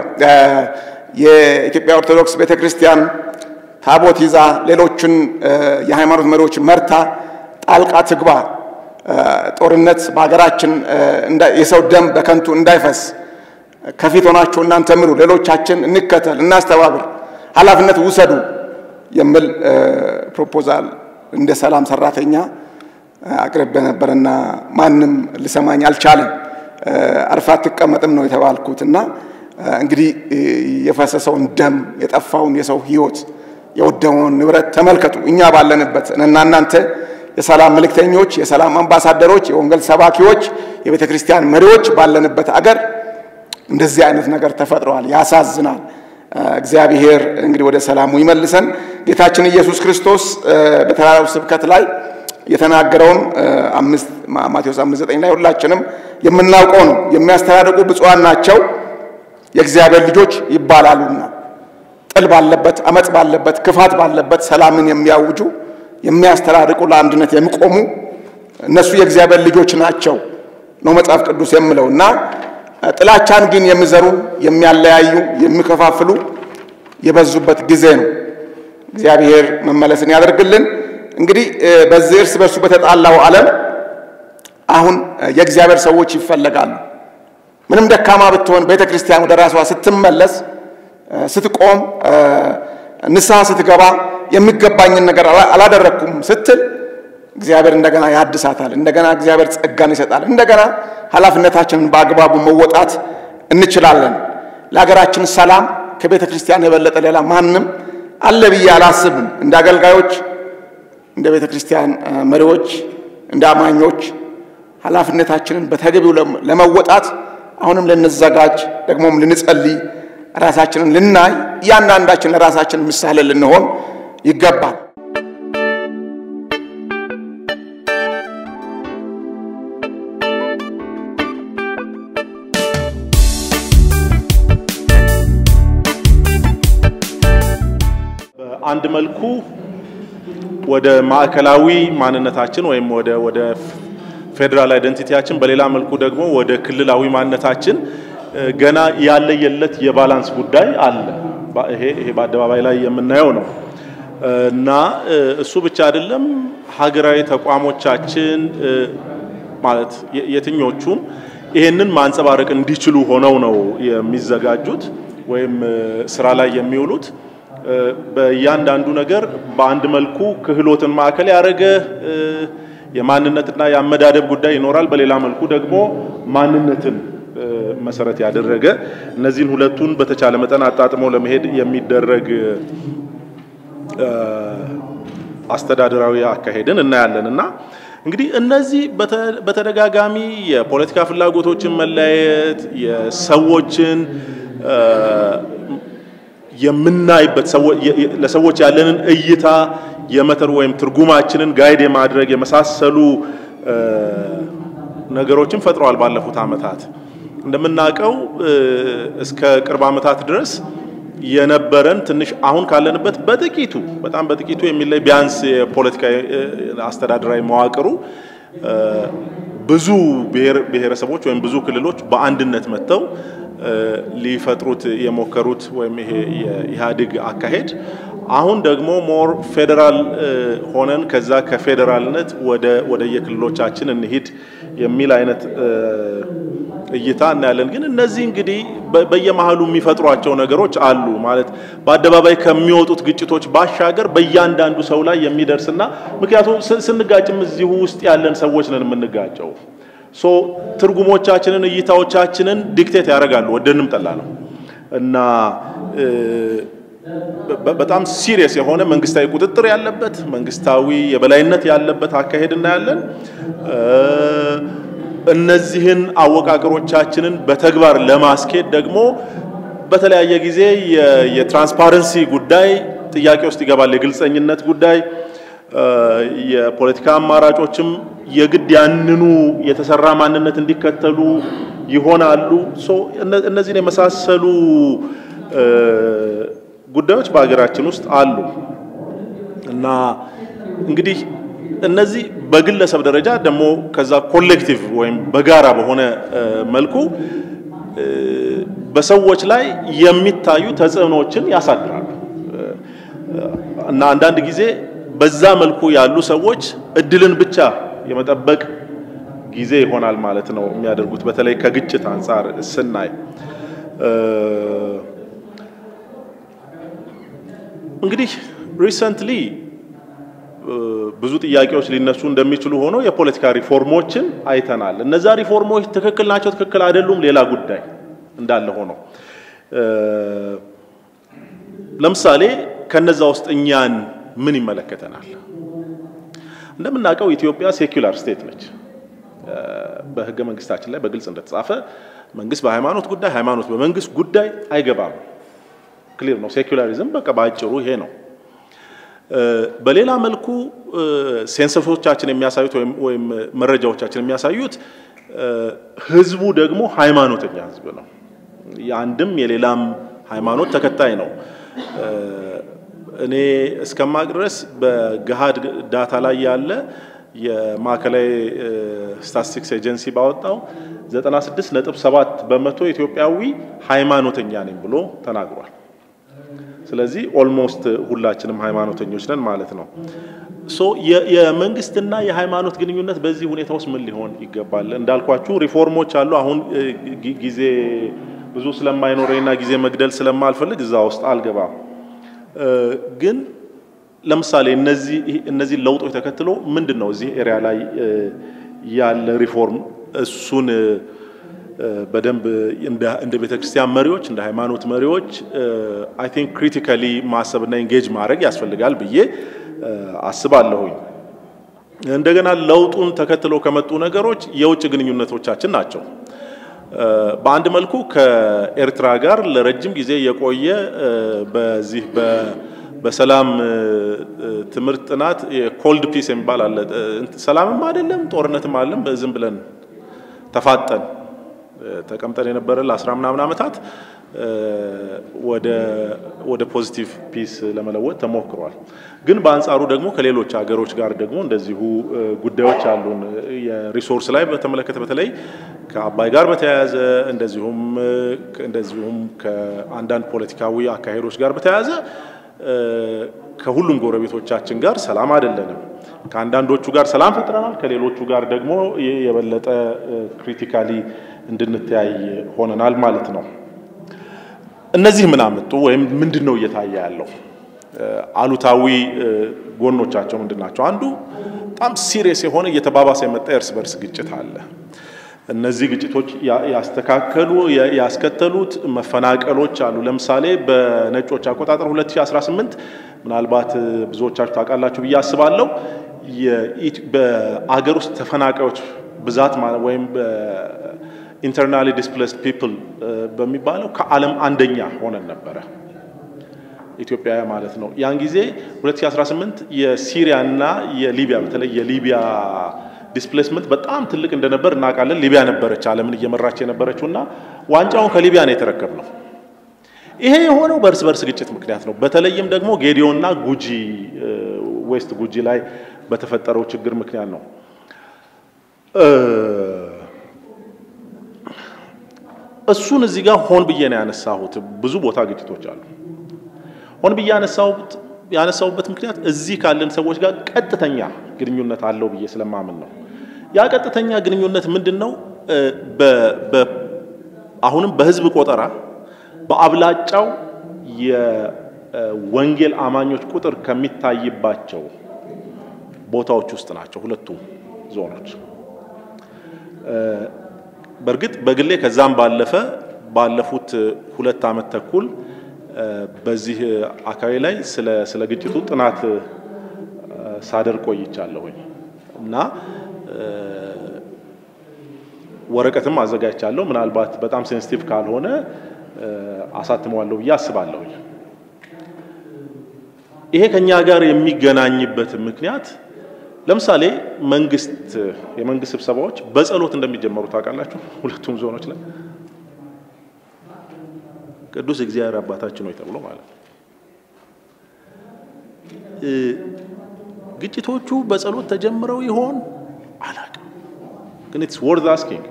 የኢትዮጵያ ኦርቶዶክስ ቤተ ክርስቲያን ታቦት ይዛ ሌሎችን የሃይማኖት መሪዎች መርታ ጣልቃ ትግባ፣ ጦርነት በሀገራችን የሰው ደም በከንቱ እንዳይፈስ ከፊት ሆናችሁ እናንተ ምሩ፣ ሌሎቻችን እንከተል፣ እናስተባብር፣ ኃላፊነት ውሰዱ የሚል ፕሮፖዛል እንደ ሰላም ሰራተኛ አቅርቤ ነበርና ማንም ሊሰማኝ አልቻለም። አርፋ አትቀመጥም ነው የተባልኩት እና እንግዲህ የፈሰሰውን ደም የጠፋውን የሰው ሕይወት የወደመውን ንብረት ተመልከቱ። እኛ ባለንበት እና እናንተ የሰላም መልእክተኞች፣ የሰላም አምባሳደሮች፣ የወንጌል ሰባኪዎች፣ የቤተ ክርስቲያን መሪዎች ባለንበት አገር እንደዚህ አይነት ነገር ተፈጥረዋል። ያሳዝናል። እግዚአብሔር እንግዲህ ወደ ሰላሙ ይመልሰን። ጌታችን ኢየሱስ ክርስቶስ በተራራው ስብከት ላይ የተናገረውን ማቴዎስ አምስት ዘጠኝ ላይ ሁላችንም የምናውቀው ነው። የሚያስተዳድቁ ብፁዓን ናቸው የእግዚአብሔር ልጆች ይባላሉና። ጥል ባለበት፣ አመፅ ባለበት፣ ክፋት ባለበት ሰላምን የሚያውጁ የሚያስተዳድቁ፣ ለአንድነት የሚቆሙ እነሱ የእግዚአብሔር ልጆች ናቸው ነው መጽሐፍ ቅዱስ የምለው እና ጥላቻን ግን የሚዘሩ የሚያለያዩ፣ የሚከፋፍሉ የበዙበት ጊዜ ነው። እግዚአብሔር መመለስን ያደርግልን። እንግዲህ በዚህ እርስ በርሱ በተጣላው ዓለም አሁን የእግዚአብሔር ሰዎች ይፈለጋሉ። ምንም ደካማ ብትሆን ቤተ ክርስቲያን ወደ ራሷ ስትመለስ፣ ስትቆም፣ ንስሐ ስትገባ የሚገባኝን ነገር አላደረግኩም ስትል እግዚአብሔር እንደገና ያድሳታል። እንደገና እግዚአብሔር ጸጋን ይሰጣል። እንደገና ኃላፊነታችንን በአግባቡ መወጣት እንችላለን። ለሀገራችን ሰላም ከቤተ ክርስቲያን የበለጠ ሌላ ማንም አለ ብዬ አላስብም። እንደ አገልጋዮች፣ እንደ ቤተ ክርስቲያን መሪዎች፣ እንደ አማኞች ኃላፊነታችንን በተገቢው ለመወጣት አሁንም ልንዘጋጅ ደግሞም ልንጸልይ ራሳችንን ልናይ እያንዳንዳችን ለራሳችን ምሳሌ ልንሆን ይገባል። በአንድ መልኩ ወደ ማዕከላዊ ማንነታችን ወይም ወደ ወደ ፌዴራል አይደንቲቲያችን በሌላ መልኩ ደግሞ ወደ ክልላዊ ማንነታችን ገና ያለየለት የባላንስ ጉዳይ አለ። ይሄ ይሄ በአደባባይ ላይ የምናየው ነው እና እሱ ብቻ አይደለም። ሀገራዊ ተቋሞቻችን ማለት የትኞቹም ይሄንን ማንጸባረቅ እንዲችሉ ሆነው ነው የሚዘጋጁት ወይም ስራ ላይ የሚውሉት። በእያንዳንዱ ነገር በአንድ መልኩ ክህሎትን ማዕከል ያደረገ የማንነትና የአመዳደብ ጉዳይ ይኖራል። በሌላ መልኩ ደግሞ ማንነትን መሰረት ያደረገ እነዚህን ሁለቱን በተቻለ መጠን አጣጥሞ ለመሄድ የሚደረግ አስተዳደራዊ አካሄድን እናያለን እና እንግዲህ እነዚህ በተደጋጋሚ የፖለቲካ ፍላጎቶችን መለያየት የሰዎችን የምናይበት ለሰዎች ያለንን እይታ የመተር ወይም ትርጉማችንን ጋይድ የማድረግ የመሳሰሉ ነገሮችን ፈጥረዋል። ባለፉት ዓመታት እንደምናውቀው እስከ ቅርብ ዓመታት ድረስ የነበረን ትንሽ አሁን ካለንበት በጥቂቱ በጣም በጥቂቱ የሚለይ ቢያንስ የፖለቲካ አስተዳደራዊ መዋቅሩ ብዙ ብሔረሰቦች ወይም ብዙ ክልሎች በአንድነት መጥተው ሊፈጥሩት የሞከሩት ወይም ይሄ የኢህአዴግ አካሄድ አሁን ደግሞ ሞር ፌዴራል ሆነን ከዛ ከፌዴራልነት ወደ ወደ የክልሎቻችን እንሂድ የሚል አይነት እይታ እናያለን። ግን እነዚህ እንግዲህ በየመሀሉ የሚፈጥሯቸው ነገሮች አሉ። ማለት በአደባባይ ከሚወጡት ግጭቶች ባሻገር በእያንዳንዱ ሰው ላይ የሚደርስና ምክንያቱም ስንጋጭም እዚሁ ውስጥ ያለን ሰዎች ነን የምንጋጨው። ሶ ትርጉሞቻችንን እይታዎቻችንን ዲክቴት ያደርጋሉ ወደንም ጠላ ነው እና በጣም ሲሪየስ የሆነ መንግስታዊ ቁጥጥር ያለበት መንግስታዊ የበላይነት ያለበት አካሄድ እናያለን። እነዚህን አወቃቀሮቻችንን በተግባር ለማስኬድ ደግሞ በተለያየ ጊዜ የትራንስፓረንሲ ጉዳይ ጥያቄ ውስጥ ይገባል። የግልጸኝነት ጉዳይ የፖለቲካ አማራጮችም የግድ ያንኑ የተሰራ ማንነት እንዲከተሉ ይሆናሉ። እነዚህን የመሳሰሉ ጉዳዮች በሀገራችን ውስጥ አሉ እና እንግዲህ እነዚህ በግለሰብ ደረጃ ደግሞ ከዛ ኮሌክቲቭ ወይም በጋራ በሆነ መልኩ በሰዎች ላይ የሚታዩ ተጽዕኖዎችን ያሳድራሉ እና አንዳንድ ጊዜ በዛ መልኩ ያሉ ሰዎች እድልን ብቻ የመጠበቅ ጊዜ ይሆናል ማለት ነው የሚያደርጉት። በተለይ ከግጭት አንጻር ስናይ እንግዲህ ሪሰንትሊ ብዙ ጥያቄዎች ሊነሱ እንደሚችሉ ሆኖ የፖለቲካ ሪፎርሞችን አይተናል። እነዛ ሪፎርሞች ትክክል ናቸው፣ ትክክል አይደሉም ሌላ ጉዳይ እንዳለ ሆኖ ለምሳሌ ከነዛ ውስጥ እኛን ምን ይመለከተናል? እንደምናውቀው ኢትዮጵያ ሴኩላር ስቴት ነች። በህገ መንግስታችን ላይ በግልጽ እንደተጻፈ መንግስት በሃይማኖት ጉዳይ፣ ሃይማኖት በመንግስት ጉዳይ አይገባም። ክሊር ነው። ሴኩላሪዝም በቃ በአጭሩ ይሄ ነው። በሌላ መልኩ ሴንሰሶቻችን የሚያሳዩት ወይም መረጃዎቻችን የሚያሳዩት ህዝቡ ደግሞ ሃይማኖተኛ ህዝብ ነው። የአንድም የሌላም ሃይማኖት ተከታይ ነው። እኔ እስከማቅ ድረስ በገሃድ ዳታ ላይ ያለ የማዕከላዊ ስታቲስቲክስ ኤጀንሲ ባወጣው 96.7 በመቶ ኢትዮጵያዊ ሃይማኖተኛ ነኝ ብሎ ተናግሯል። ስለዚህ ኦልሞስት ሁላችንም ሃይማኖተኞች ነን ማለት ነው። ሶ የመንግስትና የሃይማኖት ግንኙነት በዚህ ሁኔታ ውስጥ ምን ሊሆን ይገባል? እንዳልኳችሁ ሪፎርሞች አሉ። አሁን ጊዜ ብዙ ስለማይኖረኝና ጊዜ መግደል ስለማልፈልግ እዛ ውስጥ አልገባም። ግን ለምሳሌ እነዚህ እነዚህ ለውጦች ተከትሎ ምንድን ነው እዚህ ኤሪያ ላይ ያለ ሪፎርም እሱን በደንብ እንደ ቤተ ክርስቲያን መሪዎች እንደ ሃይማኖት መሪዎች አይ ቲንክ ክሪቲካሊ ማሰብና ኢንጌጅ ማድረግ ያስፈልጋል ብዬ አስባለሁኝ። እንደገና ለውጡን ተከትሎ ከመጡ ነገሮች የውጭ ግንኙነቶቻችን ናቸው። በአንድ መልኩ ከኤርትራ ጋር ለረጅም ጊዜ የቆየ በዚህ በሰላም ትምህርት ጥናት የኮልድ ፒስ የሚባል አለ። ሰላምም አይደለም ጦርነትም አይደለም፣ ዝም ብለን ተፋጠን ተቀምጠን የነበረ ለአስራ ምናምን ዓመታት ወደ ፖዚቲቭ ፒስ ለመለወጥ ተሞክሯል። ግን በአንጻሩ ደግሞ ከሌሎች ሀገሮች ጋር ደግሞ እንደዚሁ ጉዳዮች አሉን። የሪሶርስ ላይ በተመለከተ በተለይ ከአባይ ጋር በተያያዘ እንደዚሁም እንደዚሁም ከአንዳንድ ፖለቲካዊ አካሄዶች ጋር በተያያዘ ከሁሉም ጎረቤቶቻችን ጋር ሰላም አይደለንም። ከአንዳንዶቹ ጋር ሰላም ፈጥረናል፣ ከሌሎቹ ጋር ደግሞ የበለጠ ክሪቲካሊ እንድንተያይ ሆነናል ማለት ነው። እነዚህ ምን አመጡ ወይም ምንድን ነው እየታየ ያለው? አሉታዊ ጎኖቻቸው ምንድን ናቸው? አንዱ በጣም ሲሪየስ የሆነ እየተባባሰ የመጣ የእርስ በርስ ግጭት አለ። እነዚህ ግጭቶች ያስተካከሉ ያስከተሉት መፈናቀሎች አሉ። ለምሳሌ በነጮች አቆጣጠር 2018 ምናልባት ብዙዎቻችሁ ታውቃላችሁ ብዬ አስባለሁ በአገር ውስጥ ተፈናቃዮች ብዛት ወይም ኢንተርናሊ ዲስፕሌስድ ፒፕል በሚባለው ከዓለም አንደኛ ሆነን ነበረ ኢትዮጵያ ማለት ነው። ያን ጊዜ 2018 የሲሪያ እና የሊቢያ በተለይ የሊቢያ ዲስፕሌስመንት በጣም ትልቅ እንደነበር እናውቃለን። ሊቢያ ነበረች ዓለምን እየመራች የነበረችው እና ዋንጫውን ከሊቢያ ነው የተረከብነው። ይሄ የሆነው በእርስ በርስ ግጭት ምክንያት ነው። በተለይም ደግሞ ጌዲዮና ጉጂ ዌስት ጉጂ ላይ በተፈጠረው ችግር ምክንያት ነው። እሱን እዚህ ጋር ሆን ብዬ ነው ያነሳሁት። ብዙ ቦታ ግጭቶች አሉ። ሆን ብዬ ያነሳሁት ያነሳሁበት ምክንያት እዚህ ካለን ሰዎች ጋር ቀጥተኛ ግንኙነት አለው ብዬ ስለማምን ነው። ያ ቀጥተኛ ግንኙነት ምንድን ነው? አሁንም በህዝብ ቆጠራ በአብላጫው የወንጌል አማኞች ቁጥር ከሚታይባቸው ቦታዎች ውስጥ ናቸው ሁለቱም ዞኖች። በእርግጥ በግሌ ከዛም ባለፈ ባለፉት ሁለት ዓመት ተኩል በዚህ አካባቢ ላይ ስለ ስለ ግጭቱ ጥናት ሳደርግ ቆይቻለሁኝ እና ወረቀትም አዘጋጅቻለሁ። ምናልባት በጣም ሴንሲቲቭ ካልሆነ አሳትመዋለሁ ብዬ አስባለሁኝ። ይሄ ከኛ ጋር የሚገናኝበት ምክንያት ለምሳሌ መንግስት የመንግስት ስብሰባዎች በጸሎት እንደሚጀመሩ ታውቃላችሁ። ሁለቱም ዞኖች ላይ ቅዱስ እግዚአብሔር አባታችን ሆይ ተብሎ ማለት ነው። ግጭቶቹ በጸሎት ተጀምረው ይሆን አላውቅም፣ ግን ኢትስ ወርዝ አስኪንግ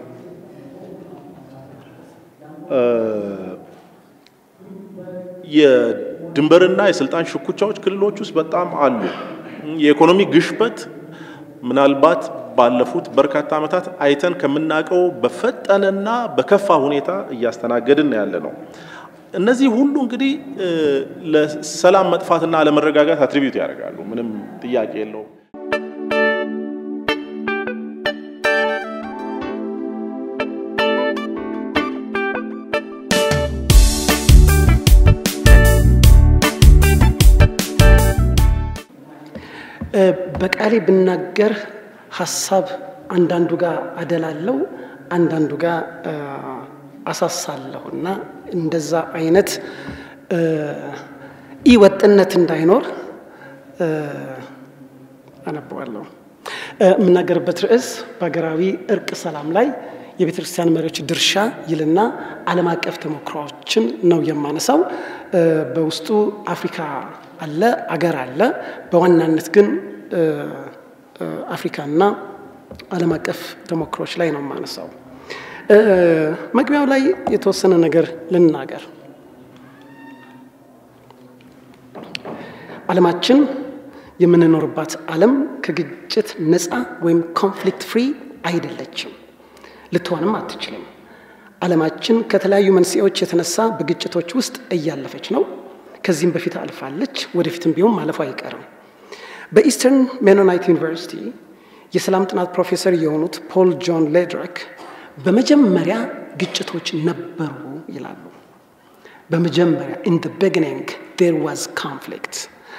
የድንበርና የስልጣን ሽኩቻዎች ክልሎች ውስጥ በጣም አሉ። የኢኮኖሚ ግሽበት ምናልባት ባለፉት በርካታ ዓመታት አይተን ከምናውቀው በፈጠነና በከፋ ሁኔታ እያስተናገድን ያለ ነው። እነዚህ ሁሉ እንግዲህ ለሰላም መጥፋትና ለመረጋጋት አትሪቢዩት ያደርጋሉ። ምንም ጥያቄ የለውም። በቃሌ ብናገር ሀሳብ አንዳንዱ ጋር አደላለው፣ አንዳንዱ ጋር አሳሳለሁ እና እንደዛ አይነት ኢወጥነት እንዳይኖር አነበዋለሁ። የምናገርበት ርዕስ በሀገራዊ እርቅ ሰላም ላይ የቤተ ክርስቲያን መሪዎች ድርሻ ይልና ዓለም አቀፍ ተሞክሮዎችን ነው የማነሳው። በውስጡ አፍሪካ አለ፣ አገር አለ። በዋናነት ግን አፍሪካና ዓለም አቀፍ ተሞክሮች ላይ ነው የማነሳው። መግቢያው ላይ የተወሰነ ነገር ልናገር። ዓለማችን የምንኖርባት ዓለም ከግጭት ነፃ ወይም ኮንፍሊክት ፍሪ አይደለችም፣ ልትሆንም አትችልም። ዓለማችን ከተለያዩ መንስኤዎች የተነሳ በግጭቶች ውስጥ እያለፈች ነው። ከዚህም በፊት አልፋለች፣ ወደፊትም ቢሆን ማለፉ አይቀርም። በኢስተርን ሜኖናይት ዩኒቨርሲቲ የሰላም ጥናት ፕሮፌሰር የሆኑት ፖል ጆን ሌድረክ በመጀመሪያ ግጭቶች ነበሩ ይላሉ። በመጀመሪያ ኢን ደ ቢጊኒንግ ዴር ዋዝ ኮንፍሊክት።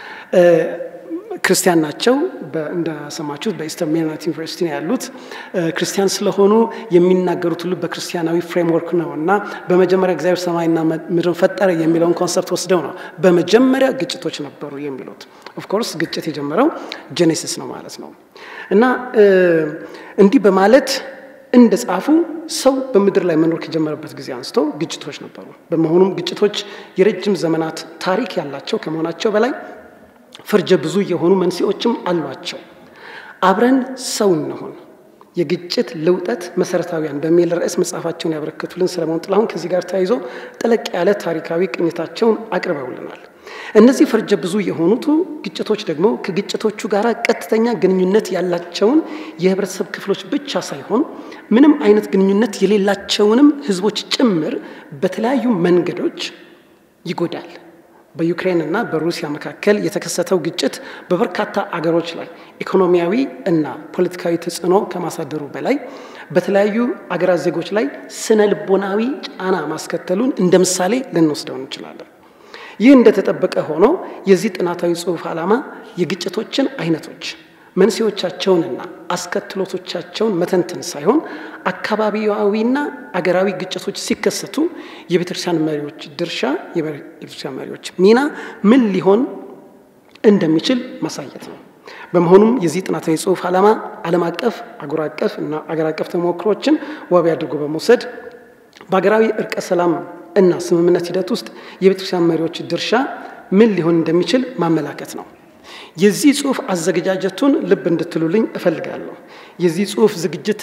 ክርስቲያን ናቸው። እንደሰማችሁት በኢስተርን ሜኖናይት ዩኒቨርሲቲ ነው ያሉት። ክርስቲያን ስለሆኑ የሚናገሩት ሁሉ በክርስቲያናዊ ፍሬምወርክ ነው እና በመጀመሪያ እግዚአብሔር ሰማይና ምድርን ፈጠረ የሚለውን ኮንሰፕት ወስደው ነው በመጀመሪያ ግጭቶች ነበሩ የሚሉት። ኦፍኮርስ ግጭት የጀመረው ጄኔሲስ ነው ማለት ነው እና እንዲህ በማለት እንደ ጻፉ ሰው በምድር ላይ መኖር ከጀመረበት ጊዜ አንስቶ ግጭቶች ነበሩ። በመሆኑም ግጭቶች የረጅም ዘመናት ታሪክ ያላቸው ከመሆናቸው በላይ ፈርጀ ብዙ የሆኑ መንስኤዎችም አሏቸው። አብረን ሰው እንሆን የግጭት ልውጠት መሰረታዊያን በሚል ርዕስ መጽሐፋቸውን ያበረከቱልን ሰለሞን ጥላሁን ከዚህ ጋር ተያይዞ ጠለቅ ያለ ታሪካዊ ቅኝታቸውን አቅርበውልናል። እነዚህ ፈርጀ ብዙ የሆኑቱ ግጭቶች ደግሞ ከግጭቶቹ ጋር ቀጥተኛ ግንኙነት ያላቸውን የህብረተሰብ ክፍሎች ብቻ ሳይሆን ምንም አይነት ግንኙነት የሌላቸውንም ህዝቦች ጭምር በተለያዩ መንገዶች ይጎዳል። በዩክሬን እና በሩሲያ መካከል የተከሰተው ግጭት በበርካታ አገሮች ላይ ኢኮኖሚያዊ እና ፖለቲካዊ ተጽዕኖ ከማሳደሩ በላይ በተለያዩ አገራት ዜጎች ላይ ስነ ልቦናዊ ጫና ማስከተሉን እንደ ምሳሌ ልንወስደው እንችላለን። ይህ እንደተጠበቀ ሆኖ የዚህ ጥናታዊ ጽሑፍ ዓላማ የግጭቶችን አይነቶች መንስኤዎቻቸውንና አስከትሎቶቻቸውን መተንተን ሳይሆን አካባቢያዊና አገራዊ ግጭቶች ሲከሰቱ የቤተክርስቲያን መሪዎች ድርሻ፣ የቤተክርስቲያን መሪዎች ሚና ምን ሊሆን እንደሚችል ማሳየት ነው። በመሆኑም የዚህ ጥናታዊ ጽሑፍ ዓላማ ዓለም አቀፍ፣ አህጉር አቀፍ እና አገር አቀፍ ተሞክሮችን ዋቢ አድርጎ በመውሰድ በሀገራዊ እርቀ ሰላም እና ስምምነት ሂደት ውስጥ የቤተክርስቲያን መሪዎች ድርሻ ምን ሊሆን እንደሚችል ማመላከት ነው። የዚህ ጽሑፍ አዘገጃጀቱን ልብ እንድትሉልኝ እፈልጋለሁ። የዚህ ጽሑፍ ዝግጅት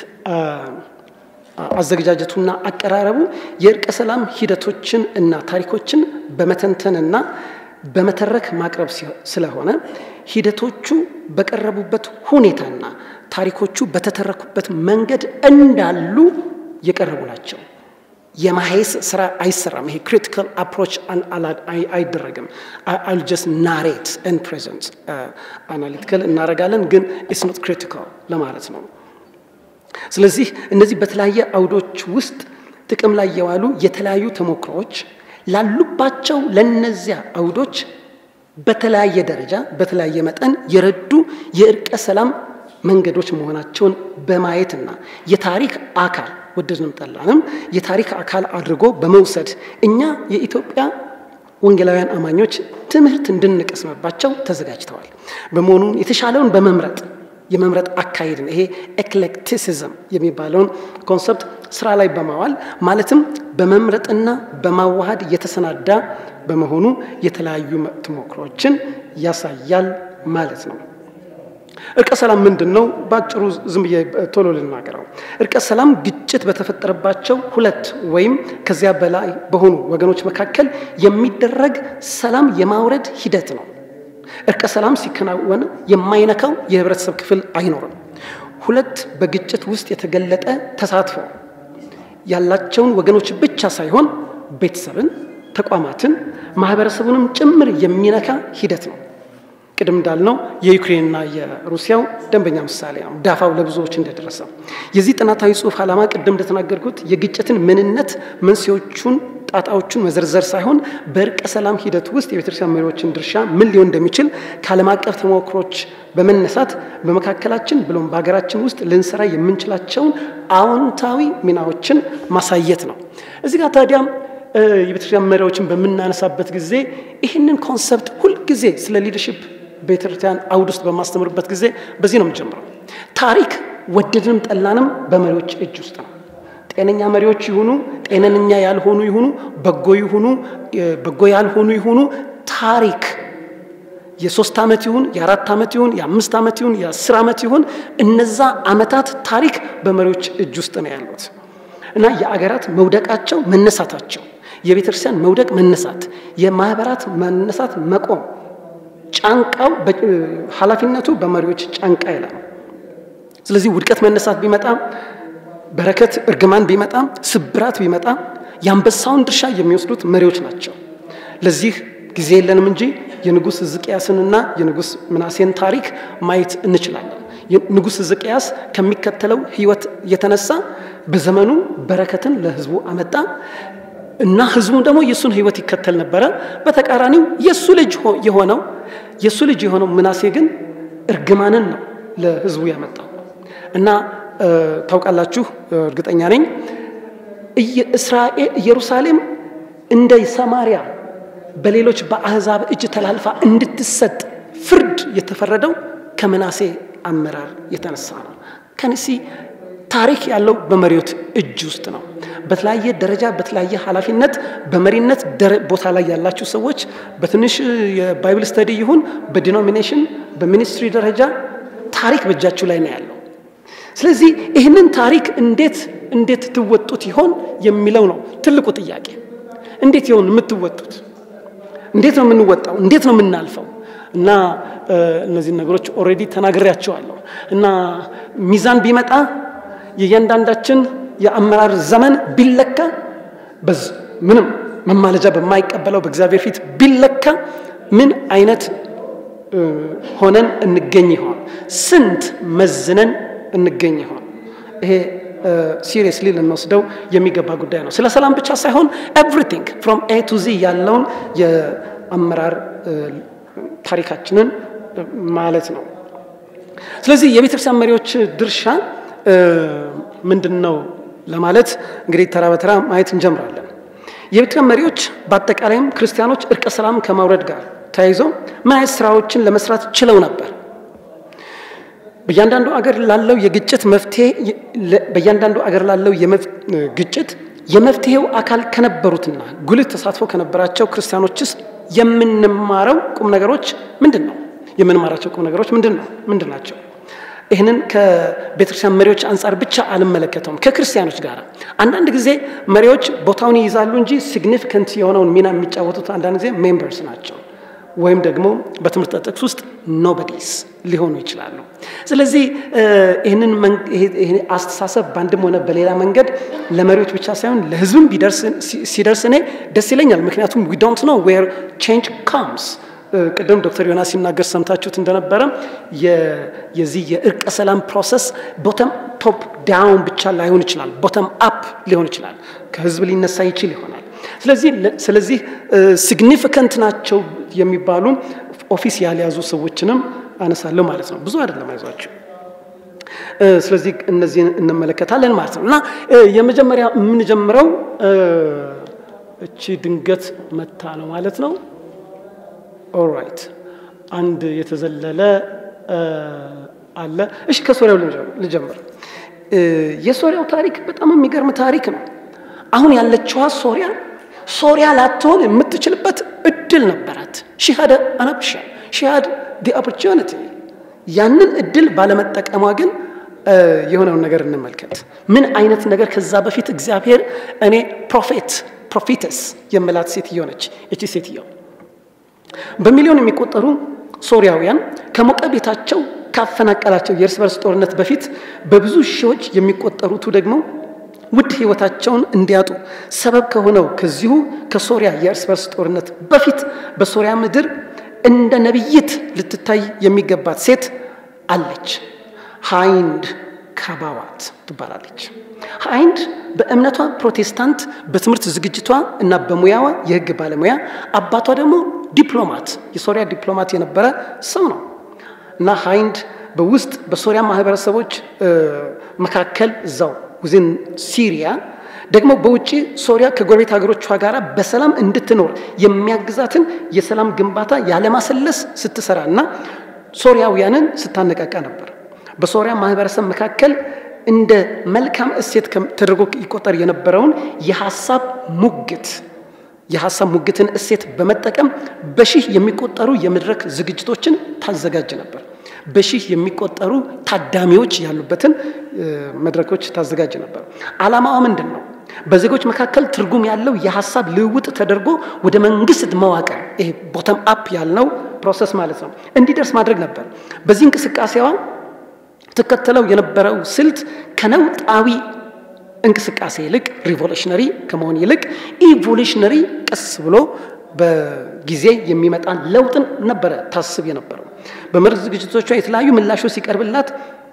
አዘገጃጀቱና አቀራረቡ የእርቀ ሰላም ሂደቶችን እና ታሪኮችን በመተንተንና በመተረክ ማቅረብ ስለሆነ ሂደቶቹ በቀረቡበት ሁኔታና ታሪኮቹ በተተረኩበት መንገድ እንዳሉ የቀረቡ ናቸው። የማሄስ ስራ አይሰራም። ይሄ ክሪቲካል አፕሮች አይደረግም። አል ጀስት ናሬት ን ፕሬዘንት አናሊቲካል እናደርጋለን፣ ግን ኢትስ ኖት ክሪቲካል ለማለት ነው። ስለዚህ እነዚህ በተለያየ አውዶች ውስጥ ጥቅም ላይ የዋሉ የተለያዩ ተሞክሮዎች ላሉባቸው ለነዚያ አውዶች በተለያየ ደረጃ በተለያየ መጠን የረዱ የእርቀ ሰላም መንገዶች መሆናቸውን በማየትና የታሪክ አካል ወደድንም ጠላንም የታሪክ አካል አድርጎ በመውሰድ እኛ የኢትዮጵያ ወንጌላውያን አማኞች ትምህርት እንድንቀስምባቸው ተዘጋጅተዋል። በመሆኑም የተሻለውን በመምረጥ የመምረጥ አካሄድን ይሄ ኤክሌክቲሲዝም የሚባለውን ኮንሰፕት ስራ ላይ በማዋል ማለትም በመምረጥና በማዋሃድ የተሰናዳ በመሆኑ የተለያዩ ተሞክሮችን ያሳያል ማለት ነው። እርቀ ሰላም ምንድን ነው? በአጭሩ ዝም ብዬ ቶሎ ልናገረው። እርቀ ሰላም ግጭት በተፈጠረባቸው ሁለት ወይም ከዚያ በላይ በሆኑ ወገኖች መካከል የሚደረግ ሰላም የማውረድ ሂደት ነው። እርቀ ሰላም ሲከናወን የማይነካው የህብረተሰብ ክፍል አይኖርም። ሁለት በግጭት ውስጥ የተገለጠ ተሳትፎ ያላቸውን ወገኖች ብቻ ሳይሆን ቤተሰብን፣ ተቋማትን፣ ማህበረሰቡንም ጭምር የሚነካ ሂደት ነው። ቅድም እንዳልነው የዩክሬንና የሩሲያው ደንበኛ ምሳሌ ነው፣ ዳፋው ለብዙዎች እንደደረሰ። የዚህ ጥናታዊ ጽሑፍ ዓላማ ቅድም እንደተናገርኩት የግጭትን ምንነት፣ መንስኤዎቹን፣ ጣጣዎቹን መዘርዘር ሳይሆን በእርቀ ሰላም ሂደት ውስጥ የቤተክርስቲያን መሪዎችን ድርሻ ምን ሊሆን እንደሚችል ከዓለም አቀፍ ተሞክሮች በመነሳት በመካከላችን ብሎም በሀገራችን ውስጥ ልንሰራ የምንችላቸውን አዎንታዊ ሚናዎችን ማሳየት ነው። እዚህ ጋር ታዲያም የቤተክርስቲያን መሪዎችን በምናነሳበት ጊዜ ይህንን ኮንሰፕት ሁልጊዜ ስለ ሊደርሽፕ ቤተክርስቲያን አውድ ውስጥ በማስተምርበት ጊዜ በዚህ ነው የምጀምረው። ታሪክ ወደድንም ጠላንም በመሪዎች እጅ ውስጥ ነው። ጤነኛ መሪዎች ይሁኑ፣ ጤነኛ ያልሆኑ ይሁኑ፣ በጎ ይሁኑ፣ በጎ ያልሆኑ ይሁኑ፣ ታሪክ የሶስት ዓመት ይሁን የአራት ዓመት ይሁን የአምስት ዓመት ይሁን የአስር ዓመት ይሁን እነዛ ዓመታት ታሪክ በመሪዎች እጅ ውስጥ ነው ያሉት እና የአገራት መውደቃቸው መነሳታቸው፣ የቤተክርስቲያን መውደቅ መነሳት፣ የማህበራት መነሳት መቆም ጫንቃው ኃላፊነቱ በመሪዎች ጫንቃ ይላል። ስለዚህ ውድቀት መነሳት ቢመጣ በረከት እርግማን ቢመጣ ስብራት ቢመጣ የአንበሳውን ድርሻ የሚወስዱት መሪዎች ናቸው። ለዚህ ጊዜ የለንም እንጂ የንጉሥ ሕዝቅያስንና የንጉሥ ምናሴን ታሪክ ማየት እንችላለን። ንጉሥ ሕዝቅያስ ከሚከተለው ሕይወት የተነሳ በዘመኑ በረከትን ለሕዝቡ አመጣ እና ሕዝቡ ደግሞ የእሱን ሕይወት ይከተል ነበረ። በተቃራኒው የእሱ ልጅ የሆነው የእሱ ልጅ የሆነው ምናሴ ግን እርግማንን ነው ለሕዝቡ ያመጣው እና ታውቃላችሁ፣ እርግጠኛ ነኝ እስራኤል ኢየሩሳሌም እንደ ሰማሪያ በሌሎች በአሕዛብ እጅ ተላልፋ እንድትሰጥ ፍርድ የተፈረደው ከምናሴ አመራር የተነሳ ነው። ከነሲ ታሪክ ያለው በመሪዎች እጅ ውስጥ ነው። በተለያየ ደረጃ በተለያየ ኃላፊነት በመሪነት ቦታ ላይ ያላችሁ ሰዎች በትንሽ የባይብል ስተዲ ይሁን በዲኖሚኔሽን በሚኒስትሪ ደረጃ ታሪክ በእጃችሁ ላይ ነው ያለው። ስለዚህ ይህንን ታሪክ እንዴት እንዴት ትወጡት ይሆን የሚለው ነው ትልቁ ጥያቄ። እንዴት ይሆን የምትወጡት? እንዴት ነው የምንወጣው? እንዴት ነው የምናልፈው? እና እነዚህን ነገሮች ኦልሬዲ ተናግሬያቸዋለሁ። እና ሚዛን ቢመጣ የእያንዳንዳችን የአመራር ዘመን ቢለካ ምንም መማለጃ በማይቀበለው በእግዚአብሔር ፊት ቢለካ ምን አይነት ሆነን እንገኝ ይሆን? ስንት መዝነን እንገኝ ይሆን? ይሄ ሲሪየስሊ ልንወስደው የሚገባ ጉዳይ ነው። ስለ ሰላም ብቻ ሳይሆን ኤቭሪቲንግ ፍሮም ኤ ቱ ዚ ያለውን የአመራር ታሪካችንን ማለት ነው። ስለዚህ የቤተክርስቲያን መሪዎች ድርሻ ምንድን ነው ለማለት እንግዲህ ተራ በተራ ማየት እንጀምራለን። የቤተክርስቲያን መሪዎች በአጠቃላይም ክርስቲያኖች እርቀ ሰላም ከማውረድ ጋር ተያይዞ ምን አይነት ስራዎችን ለመስራት ችለው ነበር? በእያንዳንዱ አገር ላለው የግጭት መፍትሄ በእያንዳንዱ አገር ላለው ግጭት የመፍትሄው አካል ከነበሩትና ጉልህ ተሳትፎ ከነበራቸው ክርስቲያኖችስ የምንማረው ቁም ነገሮች ምንድን ነው? የምንማራቸው ቁም ነገሮች ምንድን ነው? ምንድን ናቸው? ይህንን ከቤተክርስቲያን መሪዎች አንጻር ብቻ አልመለከተውም፣ ከክርስቲያኖች ጋር አንዳንድ ጊዜ መሪዎች ቦታውን ይይዛሉ እንጂ ሲግኒፊካንት የሆነውን ሚና የሚጫወቱት አንዳንድ ጊዜ ሜምበርስ ናቸው ወይም ደግሞ በትምህርት ጥቅስ ውስጥ ኖበዲስ ሊሆኑ ይችላሉ። ስለዚህ ይህንን አስተሳሰብ በአንድም ሆነ በሌላ መንገድ ለመሪዎች ብቻ ሳይሆን ለሕዝብም ሲደርስ እኔ ደስ ይለኛል። ምክንያቱም ዊ ዶንት ኖ ዌር ቼንጅ ካምስ ቅድም ዶክተር ዮናስ ሲናገር ሰምታችሁት እንደነበረ የዚህ የእርቀ ሰላም ፕሮሰስ ቦተም ቶፕ ዳውን ብቻ ላይሆን ይችላል፣ ቦተም አፕ ሊሆን ይችላል። ከህዝብ ሊነሳ ይችል ይሆናል። ስለዚህ ስለዚህ ሲግኒፊካንት ናቸው የሚባሉ ኦፊስ ያልያዙ ሰዎችንም አነሳለሁ ማለት ነው። ብዙ አይደለም፣ አይዟቸው። ስለዚህ እነዚህን እንመለከታለን ማለት ነው እና የመጀመሪያ የምንጀምረው እቺ ድንገት መታ ነው ማለት ነው። ኦራይት አንድ የተዘለለ አለ። እሺ ከሶሪያው ልጀምር። የሶሪያው ታሪክ በጣም የሚገርም ታሪክ ነው። አሁን ያለችዋ ሶሪያ ሶሪያ ላትሆን የምትችልበት እድል ነበራት። ሺሃደ አናብሻ ሺሃድ ዲ ኦፖርቹኒቲ ያንን እድል ባለመጠቀሟ ግን የሆነውን ነገር እንመልከት። ምን አይነት ነገር ከዛ በፊት እግዚአብሔር እኔ ፕሮፌት ፕሮፌተስ የምላት ሴትዮ ነች። እቺ ሴትዮ በሚሊዮን የሚቆጠሩ ሶሪያውያን ከሞቀ ቤታቸው ካፈናቀላቸው የእርስ በርስ ጦርነት በፊት በብዙ ሺዎች የሚቆጠሩቱ ደግሞ ውድ ህይወታቸውን እንዲያጡ ሰበብ ከሆነው ከዚሁ ከሶሪያ የእርስ በርስ ጦርነት በፊት በሶሪያ ምድር እንደ ነቢይት ልትታይ የሚገባት ሴት አለች። ሃይንድ ካባዋት ትባላለች። ሃይንድ በእምነቷ ፕሮቴስታንት፣ በትምህርት ዝግጅቷ እና በሙያዋ የህግ ባለሙያ፣ አባቷ ደግሞ ዲፕሎማት የሶሪያ ዲፕሎማት የነበረ ሰው ነው እና ሃይንድ በውስጥ በሶሪያ ማህበረሰቦች መካከል እዛው ውዝን ሲሪያ ደግሞ በውጭ ሶሪያ ከጎረቤት ሀገሮቿ ጋር በሰላም እንድትኖር የሚያግዛትን የሰላም ግንባታ ያለማሰለስ ስትሰራ እና ሶሪያውያንን ስታነቃቃ ነበር። በሶሪያ ማህበረሰብ መካከል እንደ መልካም እሴት ተደርጎ ይቆጠር የነበረውን የሀሳብ ሙግት የሀሳብ ሙግትን እሴት በመጠቀም በሺህ የሚቆጠሩ የመድረክ ዝግጅቶችን ታዘጋጅ ነበር። በሺህ የሚቆጠሩ ታዳሚዎች ያሉበትን መድረኮች ታዘጋጅ ነበር። ዓላማዋ ምንድን ነው? በዜጎች መካከል ትርጉም ያለው የሀሳብ ልውውጥ ተደርጎ ወደ መንግስት መዋቅር ይሄ ቦተም አፕ ያልነው ፕሮሰስ ማለት ነው እንዲደርስ ማድረግ ነበር። በዚህ እንቅስቃሴዋ ትከተለው የነበረው ስልት ከነውጣዊ እንቅስቃሴ ይልቅ ሪቮሉሽነሪ ከመሆን ይልቅ ኢቮሉሽነሪ ቀስ ብሎ በጊዜ የሚመጣን ለውጥን ነበረ ታስብ የነበረው። በመድረክ ዝግጅቶቿ የተለያዩ ምላሾች ሲቀርብላት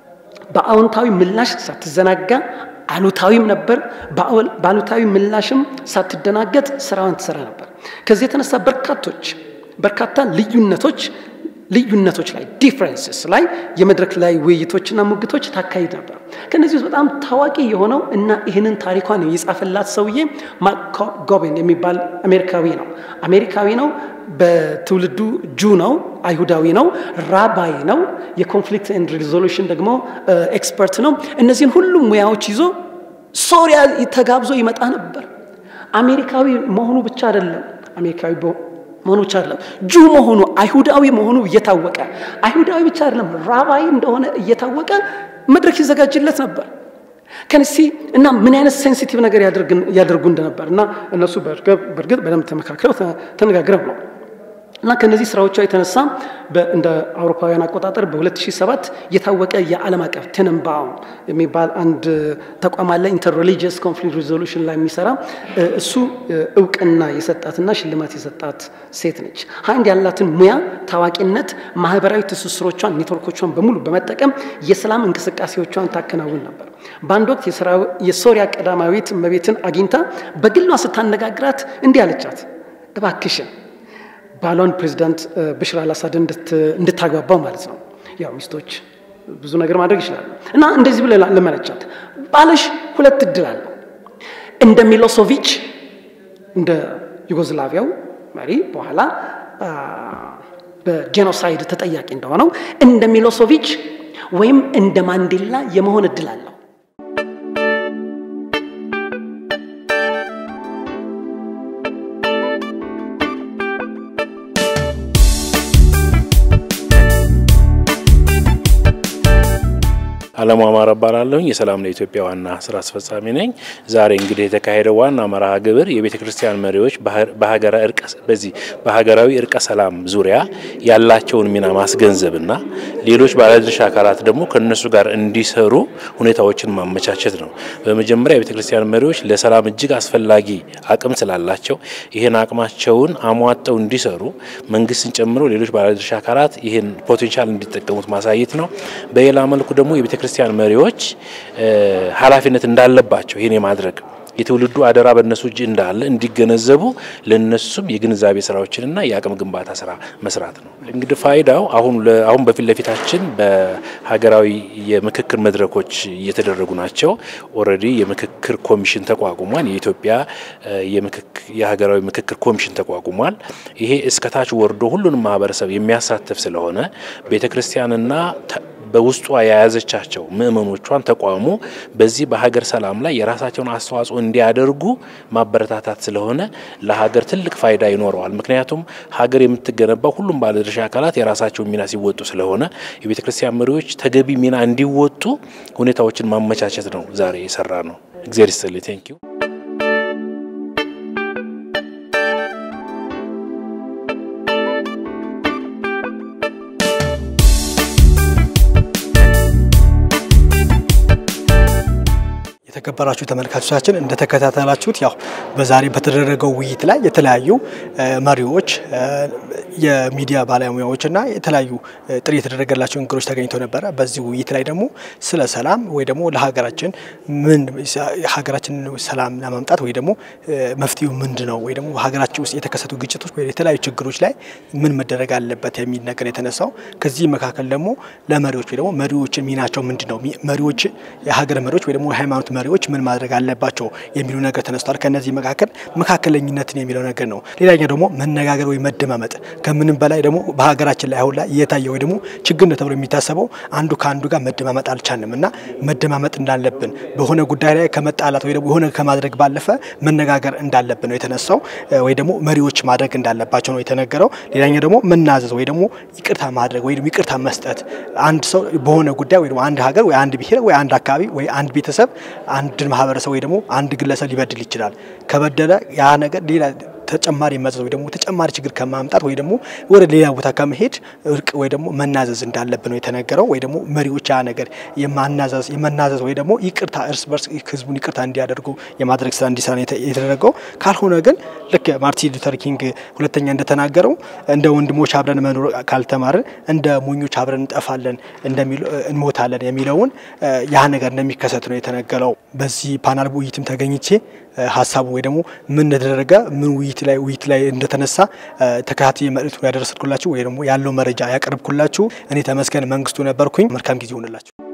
በአዎንታዊ ምላሽ ሳትዘናጋ አሉታዊም ነበር። በአሉታዊ ምላሽም ሳትደናገጥ ስራዋን ትሰራ ነበር። ከዚህ የተነሳ በርካቶች በርካታ ልዩነቶች ልዩነቶች ላይ ዲፍረንስስ ላይ የመድረክ ላይ ውይይቶችና ሙግቶች ታካሂድ ነበር። ከነዚህ ውስጥ በጣም ታዋቂ የሆነው እና ይህንን ታሪኳን የጻፈላት ሰውዬ ማርክ ጎቤን የሚባል አሜሪካዊ ነው። አሜሪካዊ ነው። በትውልዱ ጁ ነው። አይሁዳዊ ነው። ራባይ ነው። የኮንፍሊክት ኤንድ ሪዞሉሽን ደግሞ ኤክስፐርት ነው። እነዚህን ሁሉም ሙያዎች ይዞ ሶሪያ ተጋብዞ ይመጣ ነበር። አሜሪካዊ መሆኑ ብቻ አይደለም አሜሪካዊ መሆኑ ብቻ አይደለም ጁ መሆኑ አይሁዳዊ መሆኑ እየታወቀ አይሁዳዊ ብቻ አይደለም ራባይ እንደሆነ እየታወቀ መድረክ ይዘጋጅለት ነበር። ከንሲ እና ምን አይነት ሴንሲቲቭ ነገር ያደርጉ እንደነበር እና እነሱ በእርግጥ በደንብ ተመካክረው ተነጋግረው ነው እና ከነዚህ ስራዎቿ የተነሳ እንደ አውሮፓውያን አቆጣጠር በ2007 የታወቀ የዓለም አቀፍ ቴነንባውም የሚባል አንድ ተቋም አለ ኢንተር ሪሊጂየስ ኮንፍሊክት ሪዞሉሽን ላይ የሚሰራ እሱ እውቅና የሰጣትና ሽልማት የሰጣት ሴት ነች። ሀይንድ ያላትን ሙያ፣ ታዋቂነት፣ ማህበራዊ ትስስሮቿን፣ ኔትወርኮቿን በሙሉ በመጠቀም የሰላም እንቅስቃሴዎቿን ታከናውን ነበር። በአንድ ወቅት የሶሪያ ቀዳማዊት እመቤትን አግኝታ በግሏ ስታነጋግራት እንዲህ አለቻት፣ እባክሽን ባሏን ፕሬዚዳንት ብሽር አልአሳድ እንድታግባባው ማለት ነው። ያው ሚስቶች ብዙ ነገር ማድረግ ይችላሉ እና እንደዚህ ብለ ለመነቻት፣ ባለሽ ሁለት እድል አለው። እንደ ሚሎሶቪች እንደ ዩጎዝላቪያው መሪ በኋላ በጄኖሳይድ ተጠያቂ እንደሆነው እንደ ሚሎሶቪች ወይም እንደ ማንዴላ የመሆን እድል አለው። አለሙ አማረ እባላለሁኝ የሰላም ለኢትዮጵያ ዋና ስራ አስፈጻሚ ነኝ። ዛሬ እንግዲህ የተካሄደው ዋና መርሃ ግብር የቤተ ክርስቲያን መሪዎች በሀገራ እርቀ በዚህ በሀገራዊ እርቀ ሰላም ዙሪያ ያላቸውን ሚና ማስገንዘብና ሌሎች ባለድርሻ አካላት ደግሞ ከነሱ ጋር እንዲሰሩ ሁኔታዎችን ማመቻቸት ነው። በመጀመሪያ የቤተ ክርስቲያን መሪዎች ለሰላም እጅግ አስፈላጊ አቅም ስላላቸው ይህን አቅማቸውን አሟጠው እንዲሰሩ መንግስትን ጨምሮ ሌሎች ባለድርሻ አካላት ይህን ፖቴንሻል እንዲጠቀሙት ማሳየት ነው። በሌላ መልኩ ደግሞ የቤተ ክርስቲያን መሪዎች ኃላፊነት እንዳለባቸው ይህን የማድረግ የትውልዱ አደራ በእነሱ እጅ እንዳለ እንዲገነዘቡ ለነሱም የግንዛቤ ስራዎችንና የአቅም ግንባታ ስራ መስራት ነው። እንግዲህ ፋይዳው አሁን አሁን በፊት ለፊታችን በሀገራዊ የምክክር መድረኮች እየተደረጉ ናቸው። ኦልሬዲ የምክክር ኮሚሽን ተቋቁሟል። የኢትዮጵያ የሀገራዊ ምክክር ኮሚሽን ተቋቁሟል። ይሄ እስከታች ወርዶ ሁሉንም ማህበረሰብ የሚያሳትፍ ስለሆነ ቤተ ክርስቲያንና በውስጧ የያዘቻቸው ምእመኖቿን ተቋሙ በዚህ በሀገር ሰላም ላይ የራሳቸውን አስተዋጽኦ እንዲያደርጉ ማበረታታት ስለሆነ ለሀገር ትልቅ ፋይዳ ይኖረዋል። ምክንያቱም ሀገር የምትገነባው ሁሉም ባለድርሻ አካላት የራሳቸውን ሚና ሲወጡ ስለሆነ የቤተ ክርስቲያን መሪዎች ተገቢ ሚና እንዲወጡ ሁኔታዎችን ማመቻቸት ነው ዛሬ የሰራ ነው። እግዚአብሔር ይስጥልኝ። ቴንኪዩ የተከበራችሁ ተመልካቾቻችን እንደተከታተላችሁት ያው በዛሬ በተደረገው ውይይት ላይ የተለያዩ መሪዎች፣ የሚዲያ ባለሙያዎችና የተለያዩ ጥሪ የተደረገላቸው እንግዶች ተገኝተው ነበረ። በዚህ ውይይት ላይ ደግሞ ስለ ሰላም ወይ ደግሞ ለሀገራችን ምን ሀገራችን ሰላም ለማምጣት ወይ ደግሞ መፍትሄው ምንድን ነው ወይ ደግሞ በሀገራችን ውስጥ የተከሰቱ ግጭቶች ወይ የተለያዩ ችግሮች ላይ ምን መደረግ አለበት የሚል ነገር የተነሳው። ከዚህ መካከል ደግሞ ለመሪዎች ወይ ደግሞ መሪዎችን ሚናቸው ምንድን ነው መሪዎች የሀገር መሪዎች ወይ ደግሞ የሃይማኖት መሪዎች ምን ማድረግ አለባቸው የሚሉ ነገር ተነስቷል። ከነዚህ መካከል መካከለኝነትን የሚለው ነገር ነው። ሌላኛው ደግሞ መነጋገር ወይ መደማመጥ፣ ከምንም በላይ ደግሞ በሀገራችን ላይ አሁን ላይ እየታየ ወይ ደግሞ ችግር ነው ተብሎ የሚታሰበው አንዱ ከአንዱ ጋር መደማመጥ አልቻልንም እና መደማመጥ እንዳለብን በሆነ ጉዳይ ላይ ከመጣላት ወይ ደግሞ የሆነ ከማድረግ ባለፈ መነጋገር እንዳለብን ነው የተነሳው። ወይ ደግሞ መሪዎች ማድረግ እንዳለባቸው ነው የተነገረው። ሌላኛው ደግሞ መናዘዝ ወይ ደግሞ ይቅርታ ማድረግ ወይ ደግሞ ይቅርታ መስጠት አንድ ሰው በሆነ ጉዳይ ወይ ደግሞ አንድ ሀገር ወይ አንድ ብሔር ወይ አንድ አካባቢ ወይ አንድ ቤተሰብ አንድን ማህበረሰብ ወይ ደግሞ አንድ ግለሰብ ሊበድል ይችላል። ከበደለ ያ ነገር ሌላ ተጨማሪ መዘዝ ወይ ደግሞ ተጨማሪ ችግር ከማምጣት ወይ ደግሞ ወደ ሌላ ቦታ ከመሄድ እርቅ ወይ ደግሞ መናዘዝ እንዳለብን ነው የተነገረው። ወይ ደግሞ መሪዎች ያ ነገር የማናዘዝ የመናዘዝ ወይ ደግሞ ይቅርታ እርስ በርስ ህዝቡን ይቅርታ እንዲያደርጉ የማድረግ ስራ እንዲሰራ የተደረገው። ካልሆነ ግን ልክ ማርቲን ሉተር ኪንግ ሁለተኛ እንደተናገረው እንደ ወንድሞች አብረን መኖር ካልተማርን እንደ ሞኞች አብረን እንጠፋለን እንሞታለን የሚለውን ያ ነገር እንደሚከሰት ነው የተነገረው። በዚህ ፓናል ውይይትም ተገኝቼ ሀሳቡ ወይ ደግሞ ምን እንደተደረገ ምን ውይይት ላይ ውይይት ላይ እንደተነሳ ተከታታይ መልእክቱ ያደረስኩላችሁ ወይ ደግሞ ያለው መረጃ ያቀርብኩላችሁ እኔ ተመስገን መንግስቱ ነበርኩኝ። መልካም ጊዜ ይሆንላችሁ።